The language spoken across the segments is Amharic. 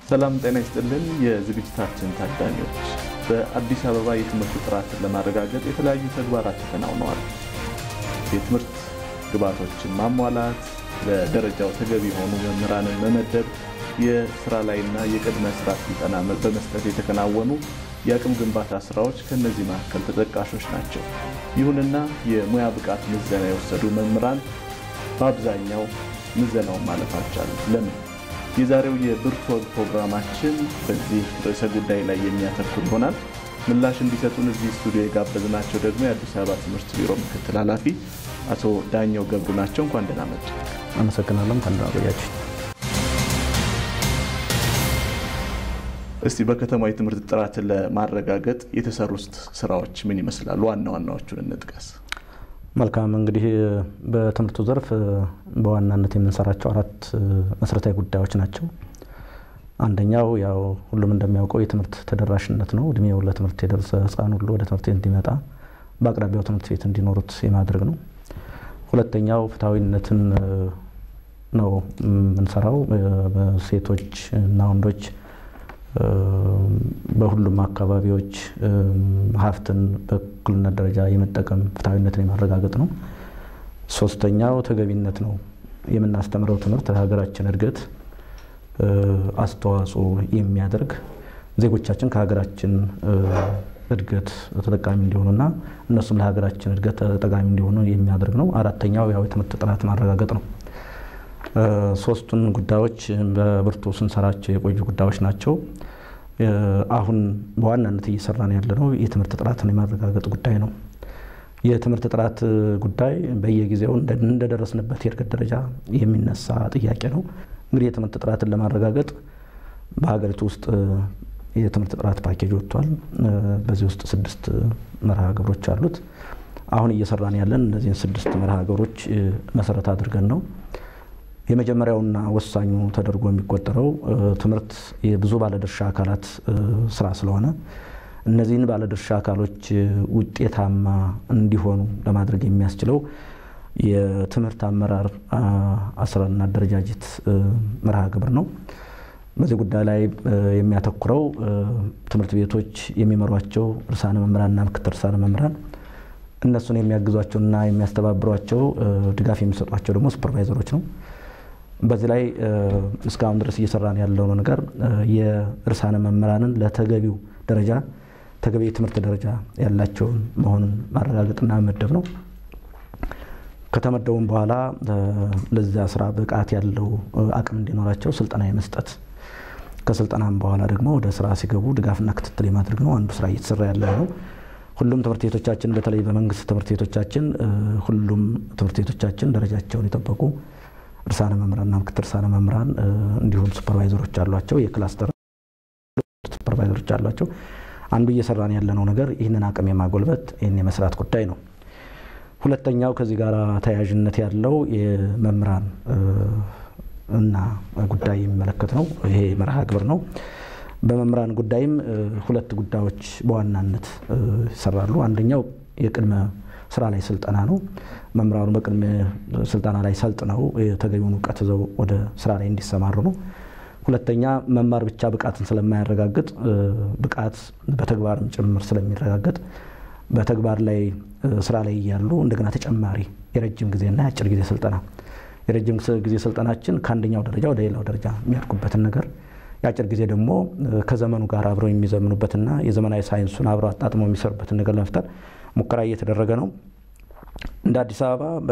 ሰላም ጤና ይስጥልን። የዝግጅታችን ታዳሚዎች በአዲስ አበባ የትምህርት ጥራትን ለማረጋገጥ የተለያዩ ተግባራት ተከናውነዋል። የትምህርት ግብዓቶችን ማሟላት፣ ለደረጃው ተገቢ የሆኑ መምህራንን መመደብ፣ የስራ ላይና የቅድመ ስራ ስልጠና በመስጠት የተከናወኑ የአቅም ግንባታ ስራዎች ከእነዚህ መካከል ተጠቃሾች ናቸው። ይሁንና የሙያ ብቃት ምዘና የወሰዱ መምህራን በአብዛኛው ምዘናውን ማለፍ አልቻሉም። ለምን? የዛሬው የብርቱ ወግ ፕሮግራማችን በዚህ ርዕሰ ጉዳይ ላይ የሚያተኩር ይሆናል። ምላሽ እንዲሰጡን እዚህ ስቱዲዮ የጋበዝናቸው ደግሞ የአዲስ አበባ ትምህርት ቢሮ ምክትል ኃላፊ አቶ ዳኘው ገብሩ ናቸው። እንኳን ደህና መጡ። አመሰግናለሁ። እንኳን ደህና ቆያችሁ። እስቲ በከተማ የትምህርት ጥራትን ለማረጋገጥ የተሰሩት ስራዎች ምን ይመስላሉ? ዋና ዋናዎቹን እንጥቀስ። መልካም እንግዲህ በትምህርቱ ዘርፍ በዋናነት የምንሰራቸው አራት መሰረታዊ ጉዳዮች ናቸው። አንደኛው ያው ሁሉም እንደሚያውቀው የትምህርት ተደራሽነት ነው። እድሜው ለትምህርት የደረሰ ሕፃን ሁሉ ወደ ትምህርት ቤት እንዲመጣ በአቅራቢያው ትምህርት ቤት እንዲኖሩት የማድረግ ነው። ሁለተኛው ፍትሐዊነትን ነው የምንሰራው። ሴቶች እና ወንዶች በሁሉም አካባቢዎች ሀብትን በእኩልነት ደረጃ የመጠቀም ፍትሐዊነትን የማረጋገጥ ነው። ሶስተኛው ተገቢነት ነው። የምናስተምረው ትምህርት ለሀገራችን እድገት አስተዋጽኦ የሚያደርግ ዜጎቻችን ከሀገራችን እድገት ተጠቃሚ እንዲሆኑና እነሱም ለሀገራችን እድገት ተጠቃሚ እንዲሆኑ የሚያደርግ ነው። አራተኛው ያው የትምህርት ጥራት ማረጋገጥ ነው። ሶስቱን ጉዳዮች በብርቱ ስንሰራቸው የቆዩ ጉዳዮች ናቸው። አሁን በዋናነት እየሰራን ያለነው የትምህርት ጥራትን የማረጋገጥ ጉዳይ ነው። የትምህርት ጥራት ጉዳይ በየጊዜው እንደደረስንበት የእድገት ደረጃ የሚነሳ ጥያቄ ነው። እንግዲህ የትምህርት ጥራትን ለማረጋገጥ በሀገሪቱ ውስጥ የትምህርት ጥራት ፓኬጅ ወጥቷል። በዚህ ውስጥ ስድስት መርሃ ግብሮች አሉት። አሁን እየሰራን ያለን እነዚህን ስድስት መርሃ ግብሮች መሰረት አድርገን ነው። የመጀመሪያውና ወሳኙ ተደርጎ የሚቆጠረው ትምህርት የብዙ ባለድርሻ አካላት ስራ ስለሆነ እነዚህን ባለድርሻ አካሎች ውጤታማ እንዲሆኑ ለማድረግ የሚያስችለው የትምህርት አመራር አሰራርና አደረጃጀት መርሃ ግብር ነው። በዚህ ጉዳይ ላይ የሚያተኩረው ትምህርት ቤቶች የሚመሯቸው ርዕሳነ መምህራንና ምክትል ርዕሳነ መምህራን እነሱን የሚያግዟቸውና የሚያስተባብሯቸው ድጋፍ የሚሰጧቸው ደግሞ ሱፐርቫይዘሮች ነው። በዚህ ላይ እስካሁን ድረስ እየሰራን ያለው ነገር የርዕሳነ መምህራንን ለተገቢው ደረጃ ተገቢ የትምህርት ደረጃ ያላቸውን መሆኑን ማረጋገጥና መመደብ ነው። ከተመደቡም በኋላ ለዚያ ስራ ብቃት ያለው አቅም እንዲኖራቸው ስልጠና የመስጠት ከስልጠናም በኋላ ደግሞ ወደ ስራ ሲገቡ ድጋፍና ክትትል የማድረግ ነው አንዱ ስራ እየተሰራ ያለ ነው። ሁሉም ትምህርት ቤቶቻችን በተለይ በመንግስት ትምህርት ቤቶቻችን ሁሉም ትምህርት ቤቶቻችን ደረጃቸውን የጠበቁ ርዕሳነ መምህራንና ምክትል ርዕሳነ መምህራን እንዲሁም ሱፐርቫይዘሮች አሏቸው። የክላስተር ሱፐርቫይዘሮች አሏቸው። አንዱ እየሰራን ያለነው ነገር ይህንን አቅም የማጎልበት ይህን የመስራት ጉዳይ ነው። ሁለተኛው ከዚህ ጋር ተያያዥነት ያለው የመምህራን እና ጉዳይ የሚመለከት ነው። ይሄ መርሃ ግብር ነው። በመምህራን ጉዳይም ሁለት ጉዳዮች በዋናነት ይሰራሉ። አንደኛው የቅድመ ስራ ላይ ስልጠና ነው። መምህራኑ በቅድመ ስልጠና ላይ ሰልጥነው የተገቢውን እውቀት ይዘው ወደ ስራ ላይ እንዲሰማሩ ነው። ሁለተኛ መማር ብቻ ብቃትን ስለማያረጋግጥ ብቃት በተግባርም ጭምር ስለሚረጋገጥ በተግባር ላይ ስራ ላይ እያሉ እንደገና ተጨማሪ የረጅም ጊዜና የአጭር ጊዜ ስልጠና የረጅም ጊዜ ስልጠናችን ከአንደኛው ደረጃ ወደ ሌላው ደረጃ የሚያድጉበትን ነገር የአጭር ጊዜ ደግሞ ከዘመኑ ጋር አብረው የሚዘምኑበትና የዘመናዊ ሳይንሱን አብረው አጣጥመው የሚሰሩበትን ነገር ለመፍጠር ሙከራ እየተደረገ ነው። እንደ አዲስ አበባ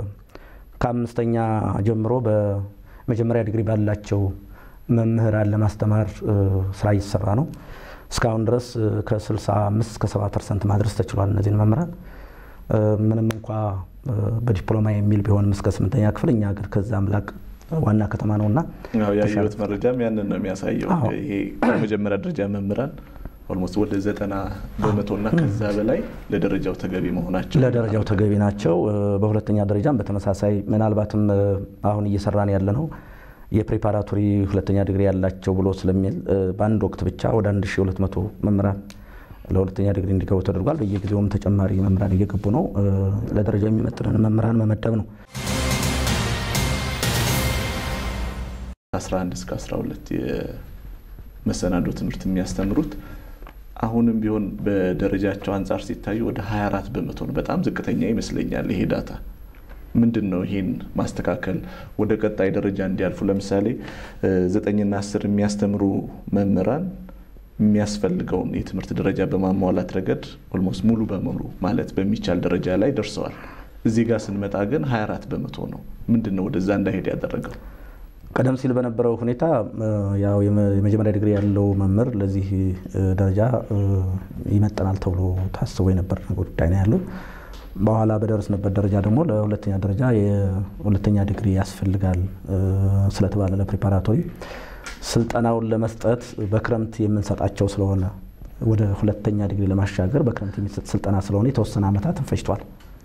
ከአምስተኛ ጀምሮ በመጀመሪያ ዲግሪ ባላቸው መምህራን ለማስተማር ስራ እየተሰራ ነው። እስካሁን ድረስ ከ65 እስከ 70 ፐርሰንት ማድረስ ተችሏል። እነዚህን መምህራን ምንም እንኳ በዲፕሎማ የሚል ቢሆንም እስከ ስምንተኛ ክፍል እኛ ግን ከዛም ላቅ ዋና ከተማ ነውና ያየሁት መረጃም ያንን ነው የሚያሳየው። ይሄ የመጀመሪያ ደረጃ መምህራን ኦልሞስት ወደ ዘጠና በመቶና ከዛ በላይ ለደረጃው ተገቢ መሆናቸው ለደረጃው ተገቢ ናቸው። በሁለተኛ ደረጃም በተመሳሳይ ምናልባትም አሁን እየሰራን ያለ ነው የፕሪፓራቶሪ ሁለተኛ ዲግሪ ያላቸው ብሎ ስለሚል በአንድ ወቅት ብቻ ወደ 1200 መምህራን ለሁለተኛ ዲግሪ እንዲገቡ ተደርጓል። በየጊዜውም ተጨማሪ መምህራን እየገቡ ነው። ለደረጃው የሚመጥንን መምህራን መመደብ ነው። 11 እስከ 12 መሰናዶ ትምህርት የሚያስተምሩት አሁንም ቢሆን በደረጃቸው አንጻር ሲታዩ ወደ 24 በመቶ ነው። በጣም ዝቅተኛ ይመስለኛል ይሄ ዳታ። ምንድን ነው ይሄን ማስተካከል ወደ ቀጣይ ደረጃ እንዲያልፉ? ለምሳሌ ዘጠኝና አስር የሚያስተምሩ መምህራን የሚያስፈልገውን የትምህርት ደረጃ በማሟላት ረገድ ኦልሞስት ሙሉ በሙሉ ማለት በሚቻል ደረጃ ላይ ደርሰዋል። እዚህ ጋር ስንመጣ ግን 24 በመቶ ነው። ምንድን ነው ወደዛ እንዳይሄድ ያደረገው? ቀደም ሲል በነበረው ሁኔታ ያው የመጀመሪያ ዲግሪ ያለው መምህር ለዚህ ደረጃ ይመጠናል ተብሎ ታስቦ የነበር ጉዳይ ነው ያለው። በኋላ በደረስንበት ደረጃ ደግሞ ለሁለተኛ ደረጃ የሁለተኛ ዲግሪ ያስፈልጋል ስለተባለ ለፕሪፓራቶሪ ስልጠናውን ለመስጠት በክረምት የምንሰጣቸው ስለሆነ ወደ ሁለተኛ ዲግሪ ለማሻገር በክረምት የሚሰጥ ስልጠና ስለሆነ የተወሰነ ዓመታትን ፈጅቷል።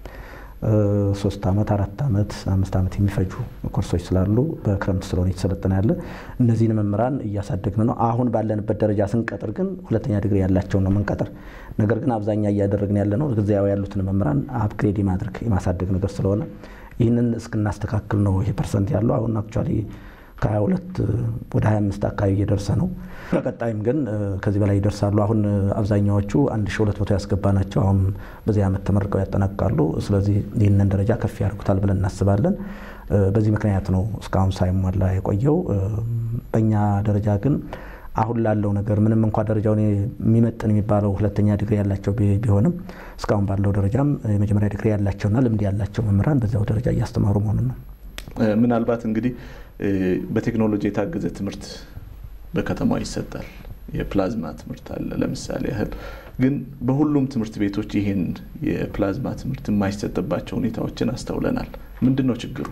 ሶስት ዓመት አራት ዓመት አምስት ዓመት የሚፈጁ ኮርሶች ስላሉ በክረምት ስለሆነ የተሰለጠነ ያለ እነዚህን መምህራን እያሳደግን ነው። አሁን ባለንበት ደረጃ ስንቀጥር ግን ሁለተኛ ዲግሪ ያላቸውን ነው የምንቀጥር። ነገር ግን አብዛኛ እያደረግን ያለ ነው ጊዜያዊ ያሉትን መምህራን አፕግሬድ የማድረግ የማሳደግ ነገር ስለሆነ ይህንን እስክናስተካክል ነው ይሄ ፐርሰንት ያለው አሁን አክቹዋሊ ከ22 ወደ 25 አካባቢ እየደረሰ ነው። በቀጣይም ግን ከዚህ በላይ ይደርሳሉ። አሁን አብዛኛዎቹ 1200 ያስገባ ናቸው። አሁን በዚህ ዓመት ተመርቀው ያጠናቅቃሉ። ስለዚህ ይህንን ደረጃ ከፍ ያደርጉታል ብለን እናስባለን። በዚህ ምክንያት ነው እስካሁን ሳይሟላ የቆየው። በእኛ ደረጃ ግን አሁን ላለው ነገር ምንም እንኳ ደረጃውን የሚመጥን የሚባለው ሁለተኛ ዲግሪ ያላቸው ቢሆንም እስካሁን ባለው ደረጃም የመጀመሪያ ዲግሪ ያላቸውና ልምድ ያላቸው መምህራን በዚያው ደረጃ እያስተማሩ መሆኑን ነው። ምናልባት እንግዲህ በቴክኖሎጂ የታገዘ ትምህርት በከተማዋ ይሰጣል። የፕላዝማ ትምህርት አለ ለምሳሌ ያህል ግን በሁሉም ትምህርት ቤቶች ይህን የፕላዝማ ትምህርት የማይሰጥባቸው ሁኔታዎችን አስተውለናል። ምንድን ነው ችግሩ?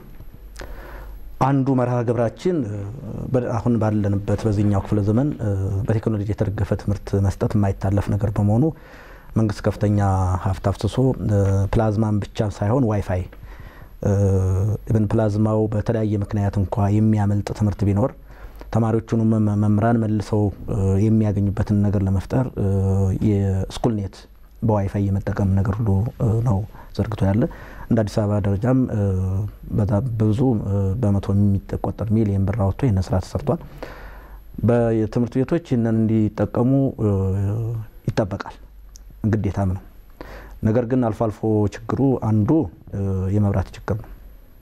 አንዱ መርሃ ግብራችን አሁን ባለንበት በዚህኛው ክፍለ ዘመን በቴክኖሎጂ የተደገፈ ትምህርት መስጠት የማይታለፍ ነገር በመሆኑ መንግስት ከፍተኛ ሀብት አፍስሶ ፕላዝማን ብቻ ሳይሆን ዋይፋይ ኢቨን ፕላዝማው በተለያየ ምክንያት እንኳ የሚያመልጥ ትምህርት ቢኖር ተማሪዎቹንም መምህራን መልሰው የሚያገኙበትን ነገር ለመፍጠር የስኩል ኔት በዋይፋይ የመጠቀም ነገር ሁሉ ነው ዘርግቶ ያለ። እንደ አዲስ አበባ ደረጃም በብዙ በመቶ የሚቆጠር ሚሊየን ብር አወጥቶ ይህን ስራ ተሰርቷል። በትምህርት ቤቶች ይህንን እንዲጠቀሙ ይጠበቃል፣ ግዴታም ነው። ነገር ግን አልፎ አልፎ ችግሩ አንዱ የመብራት ችግር ነው።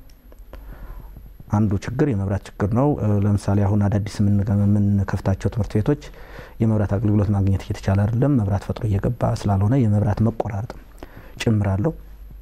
አንዱ ችግር የመብራት ችግር ነው። ለምሳሌ አሁን አዳዲስ የምንከፍታቸው ትምህርት ቤቶች የመብራት አገልግሎት ማግኘት እየተቻለ አይደለም። መብራት ፈጥሮ እየገባ ስላልሆነ የመብራት መቆራረጥ ጭምራለሁ።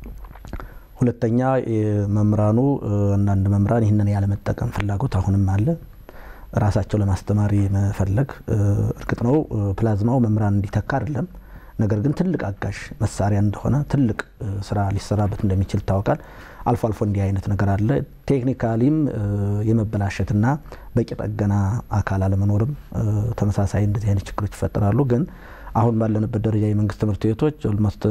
ሁለተኛ መምህራኑ አንዳንድ መምህራን ይህንን ያለመጠቀም ፍላጎት አሁንም አለ። ራሳቸው ለማስተማር መፈለግ እርግጥ ነው ፕላዝማው መምህራን እንዲተካ አይደለም ነገር ግን ትልቅ አጋዥ መሳሪያ እንደሆነ ትልቅ ስራ ሊሰራበት እንደሚችል ይታወቃል። አልፎ አልፎ እንዲህ አይነት ነገር አለ። ቴክኒካሊም የመበላሸትና በቂ ጠገና አካል አለመኖርም ተመሳሳይ እንደዚህ አይነት ችግሮች ይፈጠራሉ። ግን አሁን ባለንበት ደረጃ የመንግስት ትምህርት ቤቶች ኦልሞስት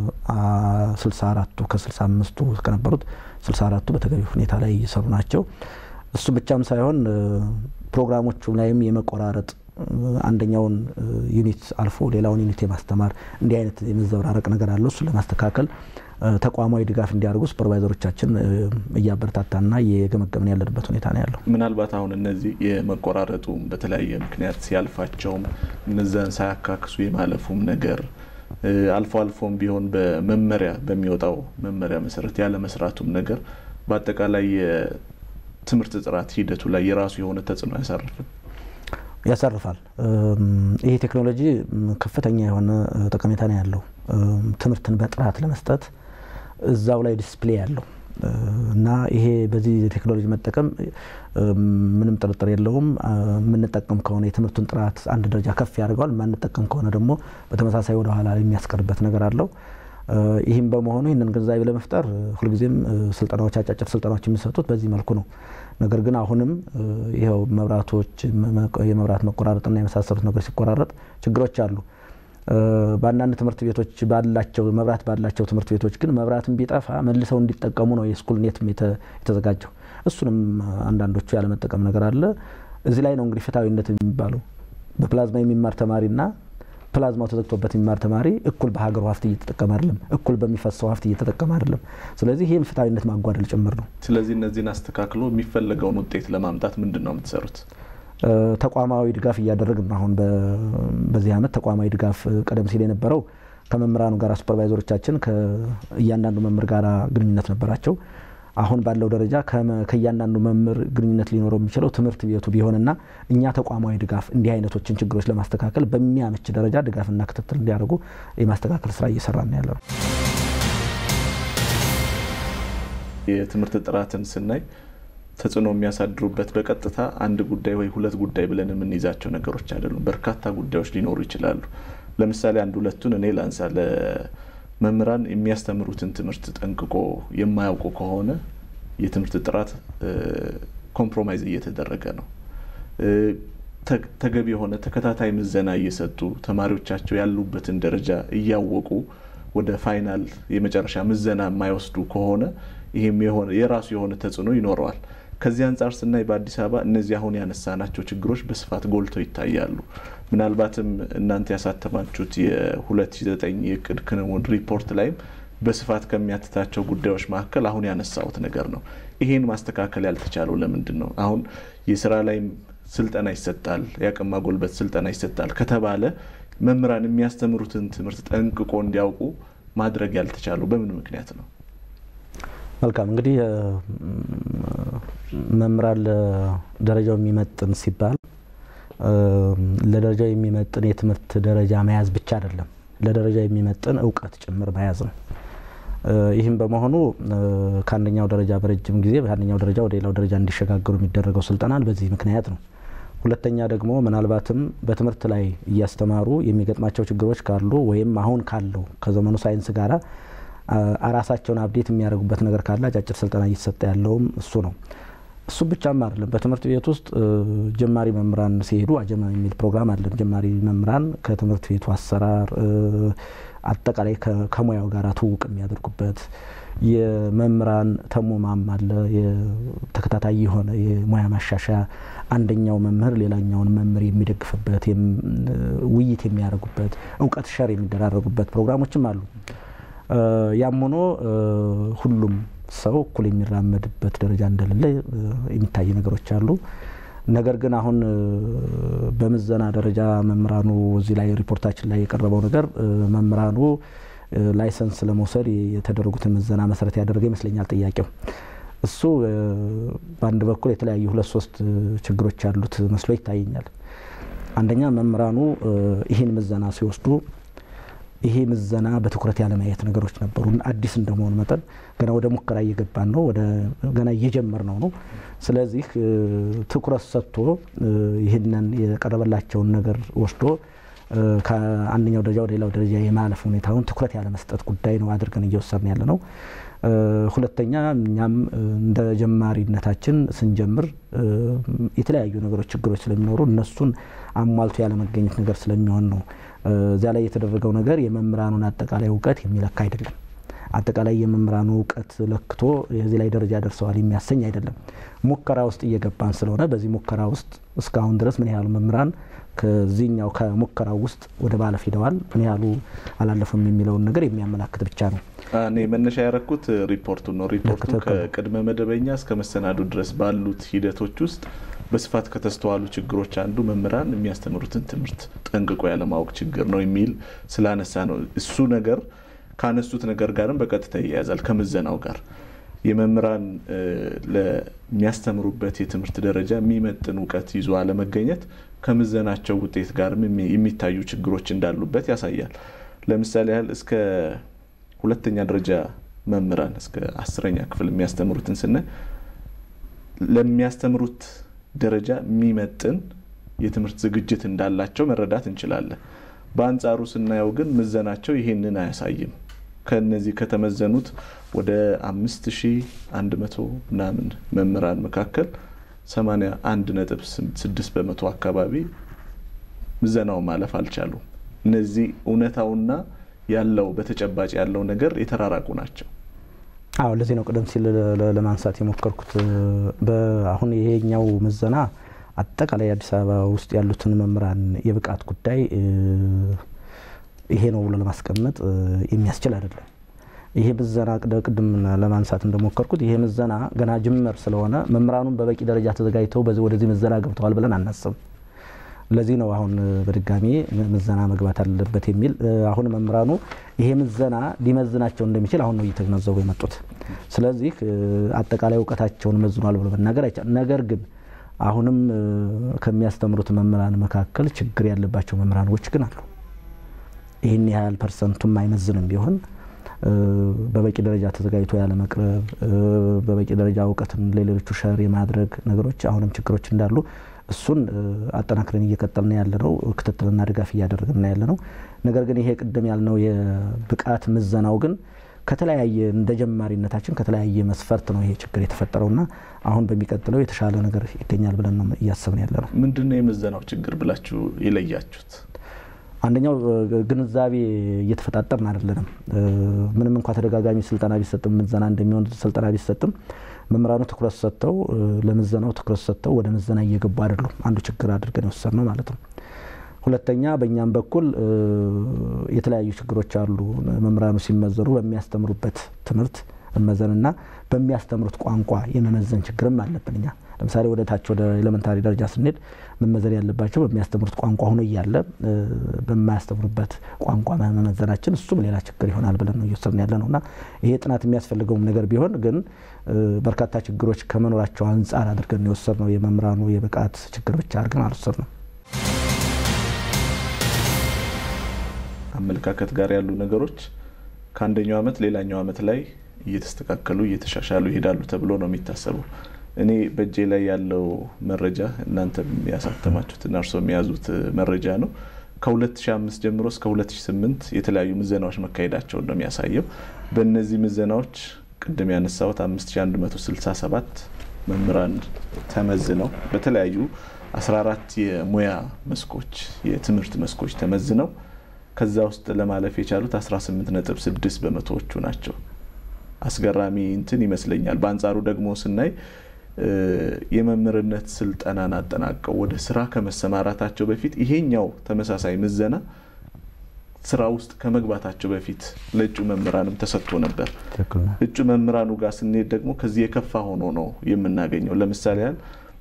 64ቱ ከ65ቱ ከነበሩት 64ቱ በተገቢ ሁኔታ ላይ እየሰሩ ናቸው። እሱ ብቻም ሳይሆን ፕሮግራሞቹ ላይም የመቆራረጥ አንደኛውን ዩኒት አልፎ ሌላውን ዩኒት የማስተማር እንዲህ አይነት የመዘበራረቅ ነገር አለው። እሱን ለማስተካከል ተቋማዊ ድጋፍ እንዲያደርጉ ሱፐርቫይዘሮቻችን እያበረታታና እየገመገምን ያለንበት ሁኔታ ነው ያለው። ምናልባት አሁን እነዚህ የመቆራረጡ በተለያየ ምክንያት ሲያልፋቸውም እነዛን ሳያካክሱ የማለፉም ነገር አልፎ አልፎም ቢሆን በመመሪያ በሚወጣው መመሪያ መሰረት ያለ መስራቱም ነገር በአጠቃላይ የትምህርት ጥራት ሂደቱ ላይ የራሱ የሆነ ተጽዕኖ አያሳርፍም? ያሳርፋል። ይሄ ቴክኖሎጂ ከፍተኛ የሆነ ጠቀሜታ ነው ያለው። ትምህርትን በጥራት ለመስጠት እዛው ላይ ዲስፕሌይ ያለው እና ይሄ በዚህ ቴክኖሎጂ መጠቀም ምንም ጥርጥር የለውም። የምንጠቀም ከሆነ የትምህርቱን ጥራት አንድ ደረጃ ከፍ ያደርገዋል። የማንጠቀም ከሆነ ደግሞ በተመሳሳይ ወደ ኋላ የሚያስቀርበት ነገር አለው። ይህም በመሆኑ ይህንን ግንዛቤ ለመፍጠር ሁልጊዜም ስልጠናዎች፣ አጫጭር ስልጠናዎች የሚሰጡት በዚህ መልኩ ነው። ነገር ግን አሁንም ይኸው መብራቶች የመብራት መቆራረጥና የመሳሰሉት ነገሮች ሲቆራረጥ ችግሮች አሉ። በአንዳንድ ትምህርት ቤቶች ባላቸው መብራት ባላቸው ትምህርት ቤቶች ግን መብራትን ቢጠፋ መልሰው እንዲጠቀሙ ነው የስኩል ኔትም የተዘጋጀው። እሱንም አንዳንዶቹ ያለመጠቀም ነገር አለ። እዚህ ላይ ነው እንግዲህ ፍትሐዊነት የሚባለው በፕላዝማ የሚማር ተማሪና ፕላዝማው ተዘግቶበት የሚማር ተማሪ እኩል በሀገሩ ሀብት እየተጠቀመ አይደለም፣ እኩል በሚፈሰው ሀብት እየተጠቀመ አይደለም። ስለዚህ ይህም ፍትሐዊነት ማጓደል ጭምር ነው። ስለዚህ እነዚህን አስተካክሎ የሚፈለገውን ውጤት ለማምጣት ምንድን ነው የምትሰሩት? ተቋማዊ ድጋፍ እያደረግን ነው። አሁን በዚህ ዓመት ተቋማዊ ድጋፍ ቀደም ሲል የነበረው ከመምህራኑ ጋር ሱፐርቫይዘሮቻችን ከእያንዳንዱ መምህር ጋር ግንኙነት ነበራቸው። አሁን ባለው ደረጃ ከእያንዳንዱ መምህር ግንኙነት ሊኖረው የሚችለው ትምህርት ቤቱ ቢሆንና እኛ ተቋማዊ ድጋፍ እንዲህ አይነቶችን ችግሮች ለማስተካከል በሚያመች ደረጃ ድጋፍና ክትትል እንዲያደርጉ የማስተካከል ስራ እየሰራ ነው ያለው። የትምህርት ጥራትን ስናይ ተጽዕኖ የሚያሳድሩበት በቀጥታ አንድ ጉዳይ ወይ ሁለት ጉዳይ ብለን የምንይዛቸው ነገሮች አይደሉም። በርካታ ጉዳዮች ሊኖሩ ይችላሉ። ለምሳሌ አንድ ሁለቱን እኔ ላንሳ። ለመምህራን የሚያስተምሩትን ትምህርት ጠንቅቆ የማያውቁ ከሆነ የትምህርት ጥራት ኮምፕሮማይዝ እየተደረገ ነው። ተገቢ የሆነ ተከታታይ ምዘና እየሰጡ ተማሪዎቻቸው ያሉበትን ደረጃ እያወቁ ወደ ፋይናል የመጨረሻ ምዘና የማይወስዱ ከሆነ ይህም የራሱ የሆነ ተጽዕኖ ይኖረዋል። ከዚህ አንጻር ስናይ በአዲስ አበባ እነዚህ አሁን ያነሳናቸው ችግሮች በስፋት ጎልተው ይታያሉ። ምናልባትም እናንተ ያሳተማችሁት የ2009 የእቅድ ክንውን ሪፖርት ላይም በስፋት ከሚያትታቸው ጉዳዮች መካከል አሁን ያነሳሁት ነገር ነው። ይሄን ማስተካከል ያልተቻለው ለምንድን ነው? አሁን የስራ ላይም ስልጠና ይሰጣል፣ የአቅም ማጎልበት ስልጠና ይሰጣል ከተባለ መምህራን የሚያስተምሩትን ትምህርት ጠንቅቆ እንዲያውቁ ማድረግ ያልተቻለው በምን ምክንያት ነው? መልካም እንግዲህ መምህራን ለደረጃው የሚመጥን ሲባል ለደረጃው የሚመጥን የትምህርት ደረጃ መያዝ ብቻ አይደለም፣ ለደረጃው የሚመጥን እውቀት ጭምር መያዝ ነው። ይህም በመሆኑ ከአንደኛው ደረጃ በረጅም ጊዜ ከአንደኛው ደረጃ ወደ ሌላው ደረጃ እንዲሸጋገሩ የሚደረገው ስልጠናል በዚህ ምክንያት ነው። ሁለተኛ ደግሞ ምናልባትም በትምህርት ላይ እያስተማሩ የሚገጥማቸው ችግሮች ካሉ ወይም አሁን ካለው ከዘመኑ ሳይንስ ጋራ ራሳቸውን አብዴት የሚያደርጉበት ነገር ካለ አጫጭር ስልጠና እየተሰጠ ያለውም እሱ ነው። እሱ ብቻም አይደለም። በትምህርት ቤት ውስጥ ጀማሪ መምህራን ሲሄዱ አጀማ የሚል ፕሮግራም አለን። ጀማሪ መምህራን ከትምህርት ቤቱ አሰራር አጠቃላይ ከሙያው ጋር ትውውቅ የሚያደርጉበት የመምህራን ተሙማም አለ። ተከታታይ የሆነ የሙያ ማሻሻያ አንደኛው መምህር ሌላኛውን መምህር የሚደግፍበት ውይይት የሚያደርጉበት እውቀት ሸር የሚደራረጉበት ፕሮግራሞችም አሉ። ያም ሆኖ ሁሉም ሰው እኩል የሚራመድበት ደረጃ እንደሌለ የሚታይ ነገሮች አሉ። ነገር ግን አሁን በምዘና ደረጃ መምህራኑ እዚህ ላይ ሪፖርታችን ላይ የቀረበው ነገር መምህራኑ ላይሰንስ ለመውሰድ የተደረጉትን ምዘና መሰረት ያደረገ ይመስለኛል ጥያቄው። እሱ በአንድ በኩል የተለያዩ ሁለት ሶስት ችግሮች ያሉት መስሎ ይታየኛል። አንደኛ መምህራኑ ይህን ምዘና ሲወስዱ ይሄ ምዘና በትኩረት ያለማየት ነገሮች ነበሩ። አዲስ እንደመሆኑ መጠን ገና ወደ ሙከራ እየገባን ነው፣ ገና እየጀመር ነው ነው። ስለዚህ ትኩረት ሰጥቶ ይህንን የቀረበላቸውን ነገር ወስዶ ከአንደኛው ደረጃ ወደ ሌላው ደረጃ የማለፍ ሁኔታውን ትኩረት ያለመስጠት ጉዳይ ነው አድርገን እየወሰድን ያለ ነው። ሁለተኛ እኛም እንደ ጀማሪነታችን ስንጀምር የተለያዩ ነገሮች ችግሮች ስለሚኖሩ እነሱን አሟልቶ ያለመገኘት ነገር ስለሚሆን ነው። እዚያ ላይ የተደረገው ነገር የመምህራኑን አጠቃላይ እውቀት የሚለካ አይደለም። አጠቃላይ የመምህራኑ እውቀት ለክቶ የዚህ ላይ ደረጃ ደርሰዋል የሚያሰኝ አይደለም። ሙከራ ውስጥ እየገባን ስለሆነ በዚህ ሙከራ ውስጥ እስካሁን ድረስ ምን ያህሉ መምህራን ከዚህኛው ከሙከራው ውስጥ ወደ ማለፍ ሂደዋል፣ ምን ያህሉ አላለፉም የሚለውን ነገር የሚያመላክት ብቻ ነው። እኔ መነሻ ያረኩት ሪፖርቱ ነው። ሪፖርቱ ከቅድመ መደበኛ እስከ መሰናዱ ድረስ ባሉት ሂደቶች ውስጥ በስፋት ከተስተዋሉ ችግሮች አንዱ መምህራን የሚያስተምሩትን ትምህርት ጠንቅቆ ያለማወቅ ችግር ነው የሚል ስላነሳ ነው። እሱ ነገር ካነሱት ነገር ጋርም በቀጥታ ይያያዛል ከምዘናው ጋር የመምህራን ለሚያስተምሩበት የትምህርት ደረጃ የሚመጥን እውቀት ይዞ አለመገኘት ከምዘናቸው ውጤት ጋርም የሚታዩ ችግሮች እንዳሉበት ያሳያል። ለምሳሌ ያህል እስከ ሁለተኛ ደረጃ መምህራን እስከ አስረኛ ክፍል የሚያስተምሩትን ስናይ ለሚያስተምሩት ደረጃ የሚመጥን የትምህርት ዝግጅት እንዳላቸው መረዳት እንችላለን። በአንጻሩ ስናየው ግን ምዘናቸው ይሄንን አያሳይም። ከነዚህ ከተመዘኑት ወደ አምስት ሺ አንድ መቶ ምናምን መምህራን መካከል ሰማንያ አንድ ነጥብ ስድስት በመቶ አካባቢ ምዘናው ማለፍ አልቻሉም። እነዚህ እውነታውና ያለው በተጨባጭ ያለው ነገር የተራራቁ ናቸው። አዎ ለዚህ ነው ቀደም ሲል ለማንሳት የሞከርኩት። አሁን ይሄኛው ምዘና አጠቃላይ አዲስ አበባ ውስጥ ያሉትን መምህራን የብቃት ጉዳይ ይሄ ነው ብሎ ለማስቀመጥ የሚያስችል አይደለም። ይሄ ምዘና ቅድም ለማንሳት እንደሞከርኩት ይሄ ምዘና ገና ጅምር ስለሆነ መምህራኑን በበቂ ደረጃ ተዘጋጅተው ወደዚህ ምዘና ገብተዋል ብለን አናስብም። ለዚህ ነው አሁን በድጋሚ ምዘና መግባት አለበት የሚል አሁን መምህራኑ ይሄ ምዘና ሊመዝናቸው እንደሚችል አሁን ነው እየተገነዘቡ የመጡት። ስለዚህ አጠቃላይ እውቀታቸውን መዝኗል ብሎ መናገር አይቻልም። ነገር ግን አሁንም ከሚያስተምሩት መምህራን መካከል ችግር ያለባቸው መምህራኖች ግን አሉ። ይህን ያህል ፐርሰንቱም አይመዝንም ቢሆን በበቂ ደረጃ ተዘጋጅቶ ያለመቅረብ፣ በበቂ ደረጃ እውቀትን ለሌሎቹ ሸር የማድረግ ነገሮች አሁንም ችግሮች እንዳሉ እሱን አጠናክረን እየቀጠልን ያለ ነው። ክትትልና ድጋፍ እያደረግን ያለ ነው። ነገር ግን ይሄ ቅድም ያልነው የብቃት ምዘናው ግን ከተለያየ እንደ ጀማሪነታችን ከተለያየ መስፈርት ነው ይሄ ችግር የተፈጠረውና አሁን በሚቀጥለው የተሻለ ነገር ይገኛል ብለን ነው እያሰብን ያለ ነው። ምንድን ነው የምዘናው ችግር ብላችሁ የለያችሁት? አንደኛው ግንዛቤ እየተፈጣጠርን አይደለንም። ምንም እንኳ ተደጋጋሚ ስልጠና ቢሰጥም ምዘና እንደሚሆን ስልጠና ቢሰጥም መምህራኑ ትኩረት ሰጥተው ለምዘናው ትኩረት ሰጥተው ወደ ምዘና እየገቡ አይደሉም። አንዱ ችግር አድርገን የወሰድነው ማለት ነው። ሁለተኛ በእኛም በኩል የተለያዩ ችግሮች አሉ። መምህራኑ ሲመዘኑ በሚያስተምሩበት ትምህርት መመዘንና በሚያስተምሩት ቋንቋ የመመዘን ችግርም አለብን እኛ ለምሳሌ ወደ ታች ወደ ኤሌመንታሪ ደረጃ ስንሄድ መመዘን ያለባቸው በሚያስተምሩት ቋንቋ ሆኖ እያለ በማያስተምሩበት ቋንቋ መመዘናችን እሱም ሌላ ችግር ይሆናል ብለን ነው እየወሰድን ያለ ነው እና ይሄ ጥናት የሚያስፈልገውም ነገር ቢሆን ግን በርካታ ችግሮች ከመኖራቸው አንጻር አድርገን የወሰድ ነው። የመምህራኑ የብቃት ችግር ብቻ አድርገን አልወሰድ ነው። አመለካከት ጋር ያሉ ነገሮች ከአንደኛው ዓመት ሌላኛው ዓመት ላይ እየተስተካከሉ እየተሻሻሉ ይሄዳሉ ተብሎ ነው የሚታሰበው። እኔ በእጄ ላይ ያለው መረጃ እናንተ ያሳተማችሁትና እርሶ የሚያዙት መረጃ ነው። ከ2005 ጀምሮ እስከ 2008 የተለያዩ ምዘናዎች መካሄዳቸውን ነው የሚያሳየው። በእነዚህ ምዘናዎች ቅድም ያነሳሁት 5167 መምህራን ተመዝነው በተለያዩ 14 የሙያ መስኮች የትምህርት መስኮች ተመዝነው ከዛ ውስጥ ለማለፍ የቻሉት 18.6 በመቶዎቹ ናቸው። አስገራሚ እንትን ይመስለኛል። በአንጻሩ ደግሞ ስናይ የመምህርነት ስልጠናን አጠናቀው ወደ ስራ ከመሰማራታቸው በፊት ይሄኛው ተመሳሳይ ምዘና ስራ ውስጥ ከመግባታቸው በፊት ለእጩ መምህራንም ተሰጥቶ ነበር። እጩ መምህራኑ ጋር ስንሄድ ደግሞ ከዚህ የከፋ ሆኖ ነው የምናገኘው። ለምሳሌ ያህል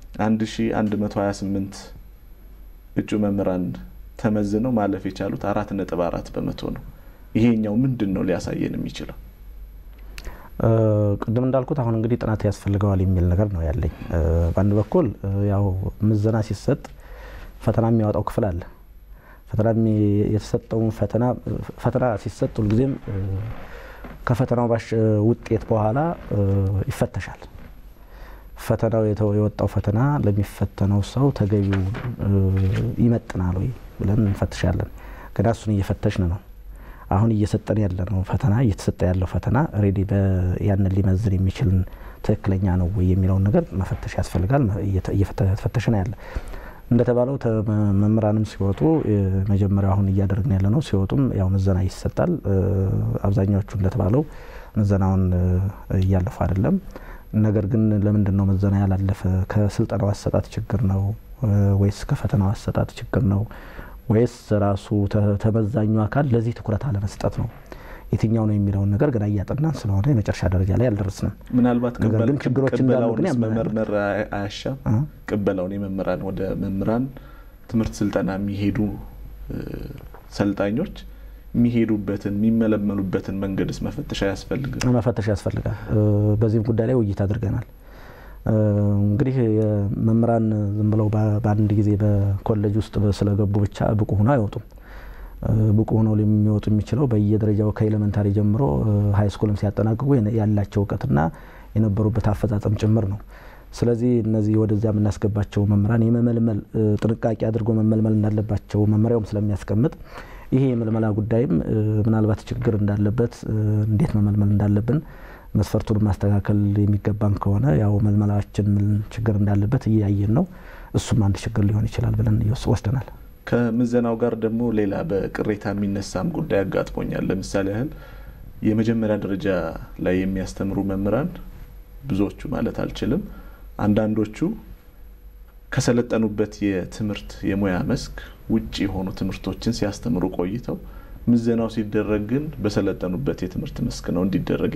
1128 እጩ መምህራን ተመዝነው ማለፍ የቻሉት አራት ነጥብ አራት በመቶ ነው። ይሄኛው ምንድን ነው ሊያሳየን የሚችለው? ቅድም እንዳልኩት አሁን እንግዲህ ጥናት ያስፈልገዋል የሚል ነገር ነው ያለኝ። በአንድ በኩል ያው ምዘና ሲሰጥ ፈተና የሚያወጣው ክፍል አለ። ፈተና የተሰጠውን ፈተና ፈተና ሲሰጥ ሁልጊዜም ከፈተናው ባሽ ውጤት በኋላ ይፈተሻል። ፈተናው የወጣው ፈተና ለሚፈተነው ሰው ተገቢው ይመጥናል ወይ ብለን እንፈትሻለን። ገና እሱን እየፈተሽን ነው። አሁን እየሰጠን ያለ ነው ፈተና እየተሰጠ ያለው ፈተና ሬዲ ያንን ሊመዝን የሚችልን ትክክለኛ ነው ወይ የሚለውን ነገር መፈተሽ ያስፈልጋል። እየፈተሽ ነው ያለ እንደተባለው መምህራንም ሲወጡ መጀመሪያው አሁን እያደረግን ያለ ነው። ሲወጡም ያው ምዘና ይሰጣል። አብዛኛዎቹ እንደተባለው ምዘናውን እያለፉ አይደለም። ነገር ግን ለምንድን ነው ምዘና ያላለፈ? ከስልጠናው አሰጣጥ ችግር ነው ወይስ ከፈተናው አሰጣጥ ችግር ነው ወይስ ራሱ ተመዛኙ አካል ለዚህ ትኩረት አለመስጠት ነው? የትኛው ነው የሚለውን ነገር ገና እያጠናን ስለሆነ የመጨረሻ ደረጃ ላይ አልደረስንም። ምናልባት ነገር ግን ችግሮች እንዳሉ ግን መመርመር አያሻም። ቅበላውን የመምህራን ወደ መምህራን ትምህርት ስልጠና የሚሄዱ ሰልጣኞች የሚሄዱበትን የሚመለመሉበትን መንገድስ መፈተሽ አያስፈልግም? መፈተሽ ያስፈልጋል። በዚህም ጉዳይ ላይ ውይይት አድርገናል። እንግዲህ መምህራን ዝም ብለው በአንድ ጊዜ በኮሌጅ ውስጥ ስለገቡ ብቻ ብቁ ሆነው አይወጡም። ብቁ ሆነው የሚወጡ የሚችለው በየደረጃው ከኤሌመንታሪ ጀምሮ ሀይ ስኩልም ሲያጠናቅቁ ያላቸው እውቀትና የነበሩበት አፈጻጸም ጭምር ነው። ስለዚህ እነዚህ ወደዚያ የምናስገባቸው መምህራን የመመልመል ጥንቃቄ አድርጎ መመልመል እንዳለባቸው መመሪያውም ስለሚያስቀምጥ ይሄ የምልመላ ጉዳይም ምናልባት ችግር እንዳለበት እንዴት መመልመል እንዳለብን መስፈርቱን ማስተካከል የሚገባን ከሆነ ያው መልመላችን ችግር እንዳለበት እያየን ነው። እሱም አንድ ችግር ሊሆን ይችላል ብለን ወስደናል። ከምዘናው ጋር ደግሞ ሌላ በቅሬታ የሚነሳም ጉዳይ አጋጥሞኛል። ለምሳሌ ያህል የመጀመሪያ ደረጃ ላይ የሚያስተምሩ መምህራን ብዙዎቹ ማለት አልችልም፣ አንዳንዶቹ ከሰለጠኑበት የትምህርት የሙያ መስክ ውጭ የሆኑ ትምህርቶችን ሲያስተምሩ ቆይተው ምዘናው ሲደረግ ግን በሰለጠኑበት የትምህርት መስክ ነው እንዲደረግ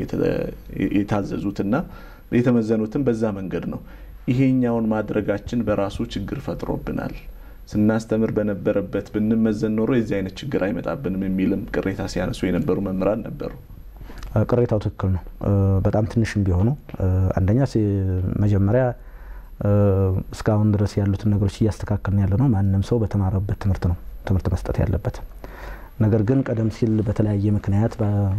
የታዘዙትና የተመዘኑትን በዛ መንገድ ነው። ይሄኛውን ማድረጋችን በራሱ ችግር ፈጥሮብናል። ስናስተምር በነበረበት ብንመዘን ኖሮ የዚህ አይነት ችግር አይመጣብንም የሚልም ቅሬታ ሲያነሱ የነበሩ መምህራን ነበሩ። ቅሬታው ትክክል ነው። በጣም ትንሽም ቢሆኑ አንደኛ መጀመሪያ እስካሁን ድረስ ያሉትን ነገሮች እያስተካከልን ያለ ነው። ማንም ሰው በተማረበት ትምህርት ነው ትምህርት መስጠት ያለበት። ነገር ግን ቀደም ሲል በተለያየ ምክንያት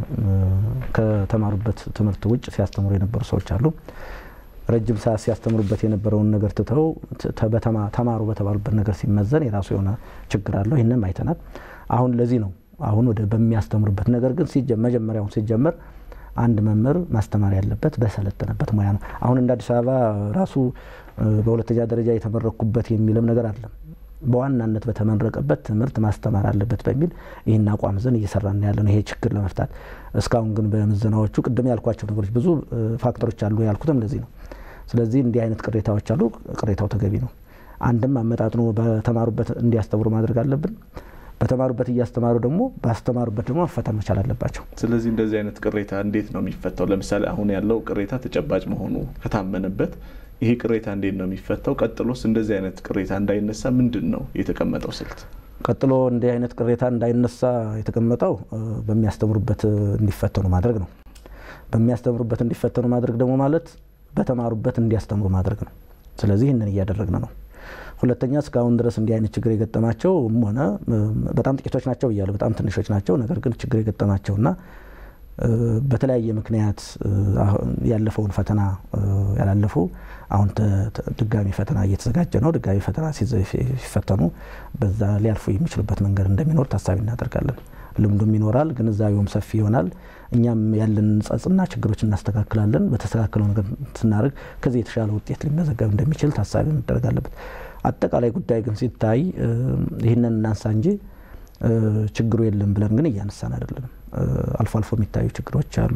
ከተማሩበት ትምህርት ውጭ ሲያስተምሩ የነበሩ ሰዎች አሉ። ረጅም ሰዓት ሲያስተምሩበት የነበረውን ነገር ትተው ተማሩ በተባሉበት ነገር ሲመዘን የራሱ የሆነ ችግር አለው። ይህንም አይተናል። አሁን ለዚህ ነው አሁን ወደ በሚያስተምሩበት ነገር ግን መጀመሪያውን ሲጀመር አንድ መምህር ማስተማር ያለበት በሰለጠነበት ሙያ ነው። አሁን እንደ አዲስ አበባ ራሱ በሁለተኛ ደረጃ የተመረኩበት የሚልም ነገር አለም። በዋናነት በተመረቀበት ትምህርት ማስተማር አለበት በሚል ይህን አቋም ዘን እየሰራን ያለ ነው ይሄ ችግር ለመፍታት። እስካሁን ግን በምዘናዎቹ ቅድም ያልኳቸው ነገሮች ብዙ ፋክተሮች አሉ ያልኩትም ለዚህ ነው። ስለዚህ እንዲህ አይነት ቅሬታዎች አሉ። ቅሬታው ተገቢ ነው። አንድም አመጣጥኖ በተማሩበት እንዲያስተምሩ ማድረግ አለብን። በተማሩበት እያስተማሩ ደግሞ ባስተማሩበት ደግሞ መፈተን መቻል አለባቸው። ስለዚህ እንደዚህ አይነት ቅሬታ እንዴት ነው የሚፈታው? ለምሳሌ አሁን ያለው ቅሬታ ተጨባጭ መሆኑ ከታመነበት ይሄ ቅሬታ እንዴት ነው የሚፈታው? ቀጥሎስ እንደዚህ አይነት ቅሬታ እንዳይነሳ ምንድን ነው የተቀመጠው ስልት? ቀጥሎ እንዲህ አይነት ቅሬታ እንዳይነሳ የተቀመጠው በሚያስተምሩበት እንዲፈተኑ ማድረግ ነው። በሚያስተምሩበት እንዲፈተኑ ማድረግ ደግሞ ማለት በተማሩበት እንዲያስተምሩ ማድረግ ነው። ስለዚህ ይህንን እያደረግን ነው። ሁለተኛ እስካሁን ድረስ እንዲህ አይነት ችግር የገጠማቸውም ሆነ በጣም ጥቂቶች ናቸው እያሉ በጣም ትንሾች ናቸው። ነገር ግን ችግር የገጠማቸውና በተለያየ ምክንያት ያለፈውን ፈተና ያላለፉ አሁን ድጋሚ ፈተና እየተዘጋጀ ነው። ድጋሚ ፈተና ሲፈተኑ በዛ ሊያልፉ የሚችሉበት መንገድ እንደሚኖር ታሳቢ እናደርጋለን። ልምዱም ይኖራል፣ ግንዛቤውም ሰፊ ይሆናል። እኛም ያለን ጸጽና ችግሮች እናስተካክላለን። በተስተካከለው ነገር ስናደርግ ከዚህ የተሻለ ውጤት ሊመዘገብ እንደሚችል ታሳቢ መደረግ አለበት። አጠቃላይ ጉዳይ ግን ሲታይ ይህንን እናንሳ እንጂ ችግሩ የለም ብለን ግን እያነሳን አይደለም። አልፎ አልፎ የሚታዩ ችግሮች አሉ።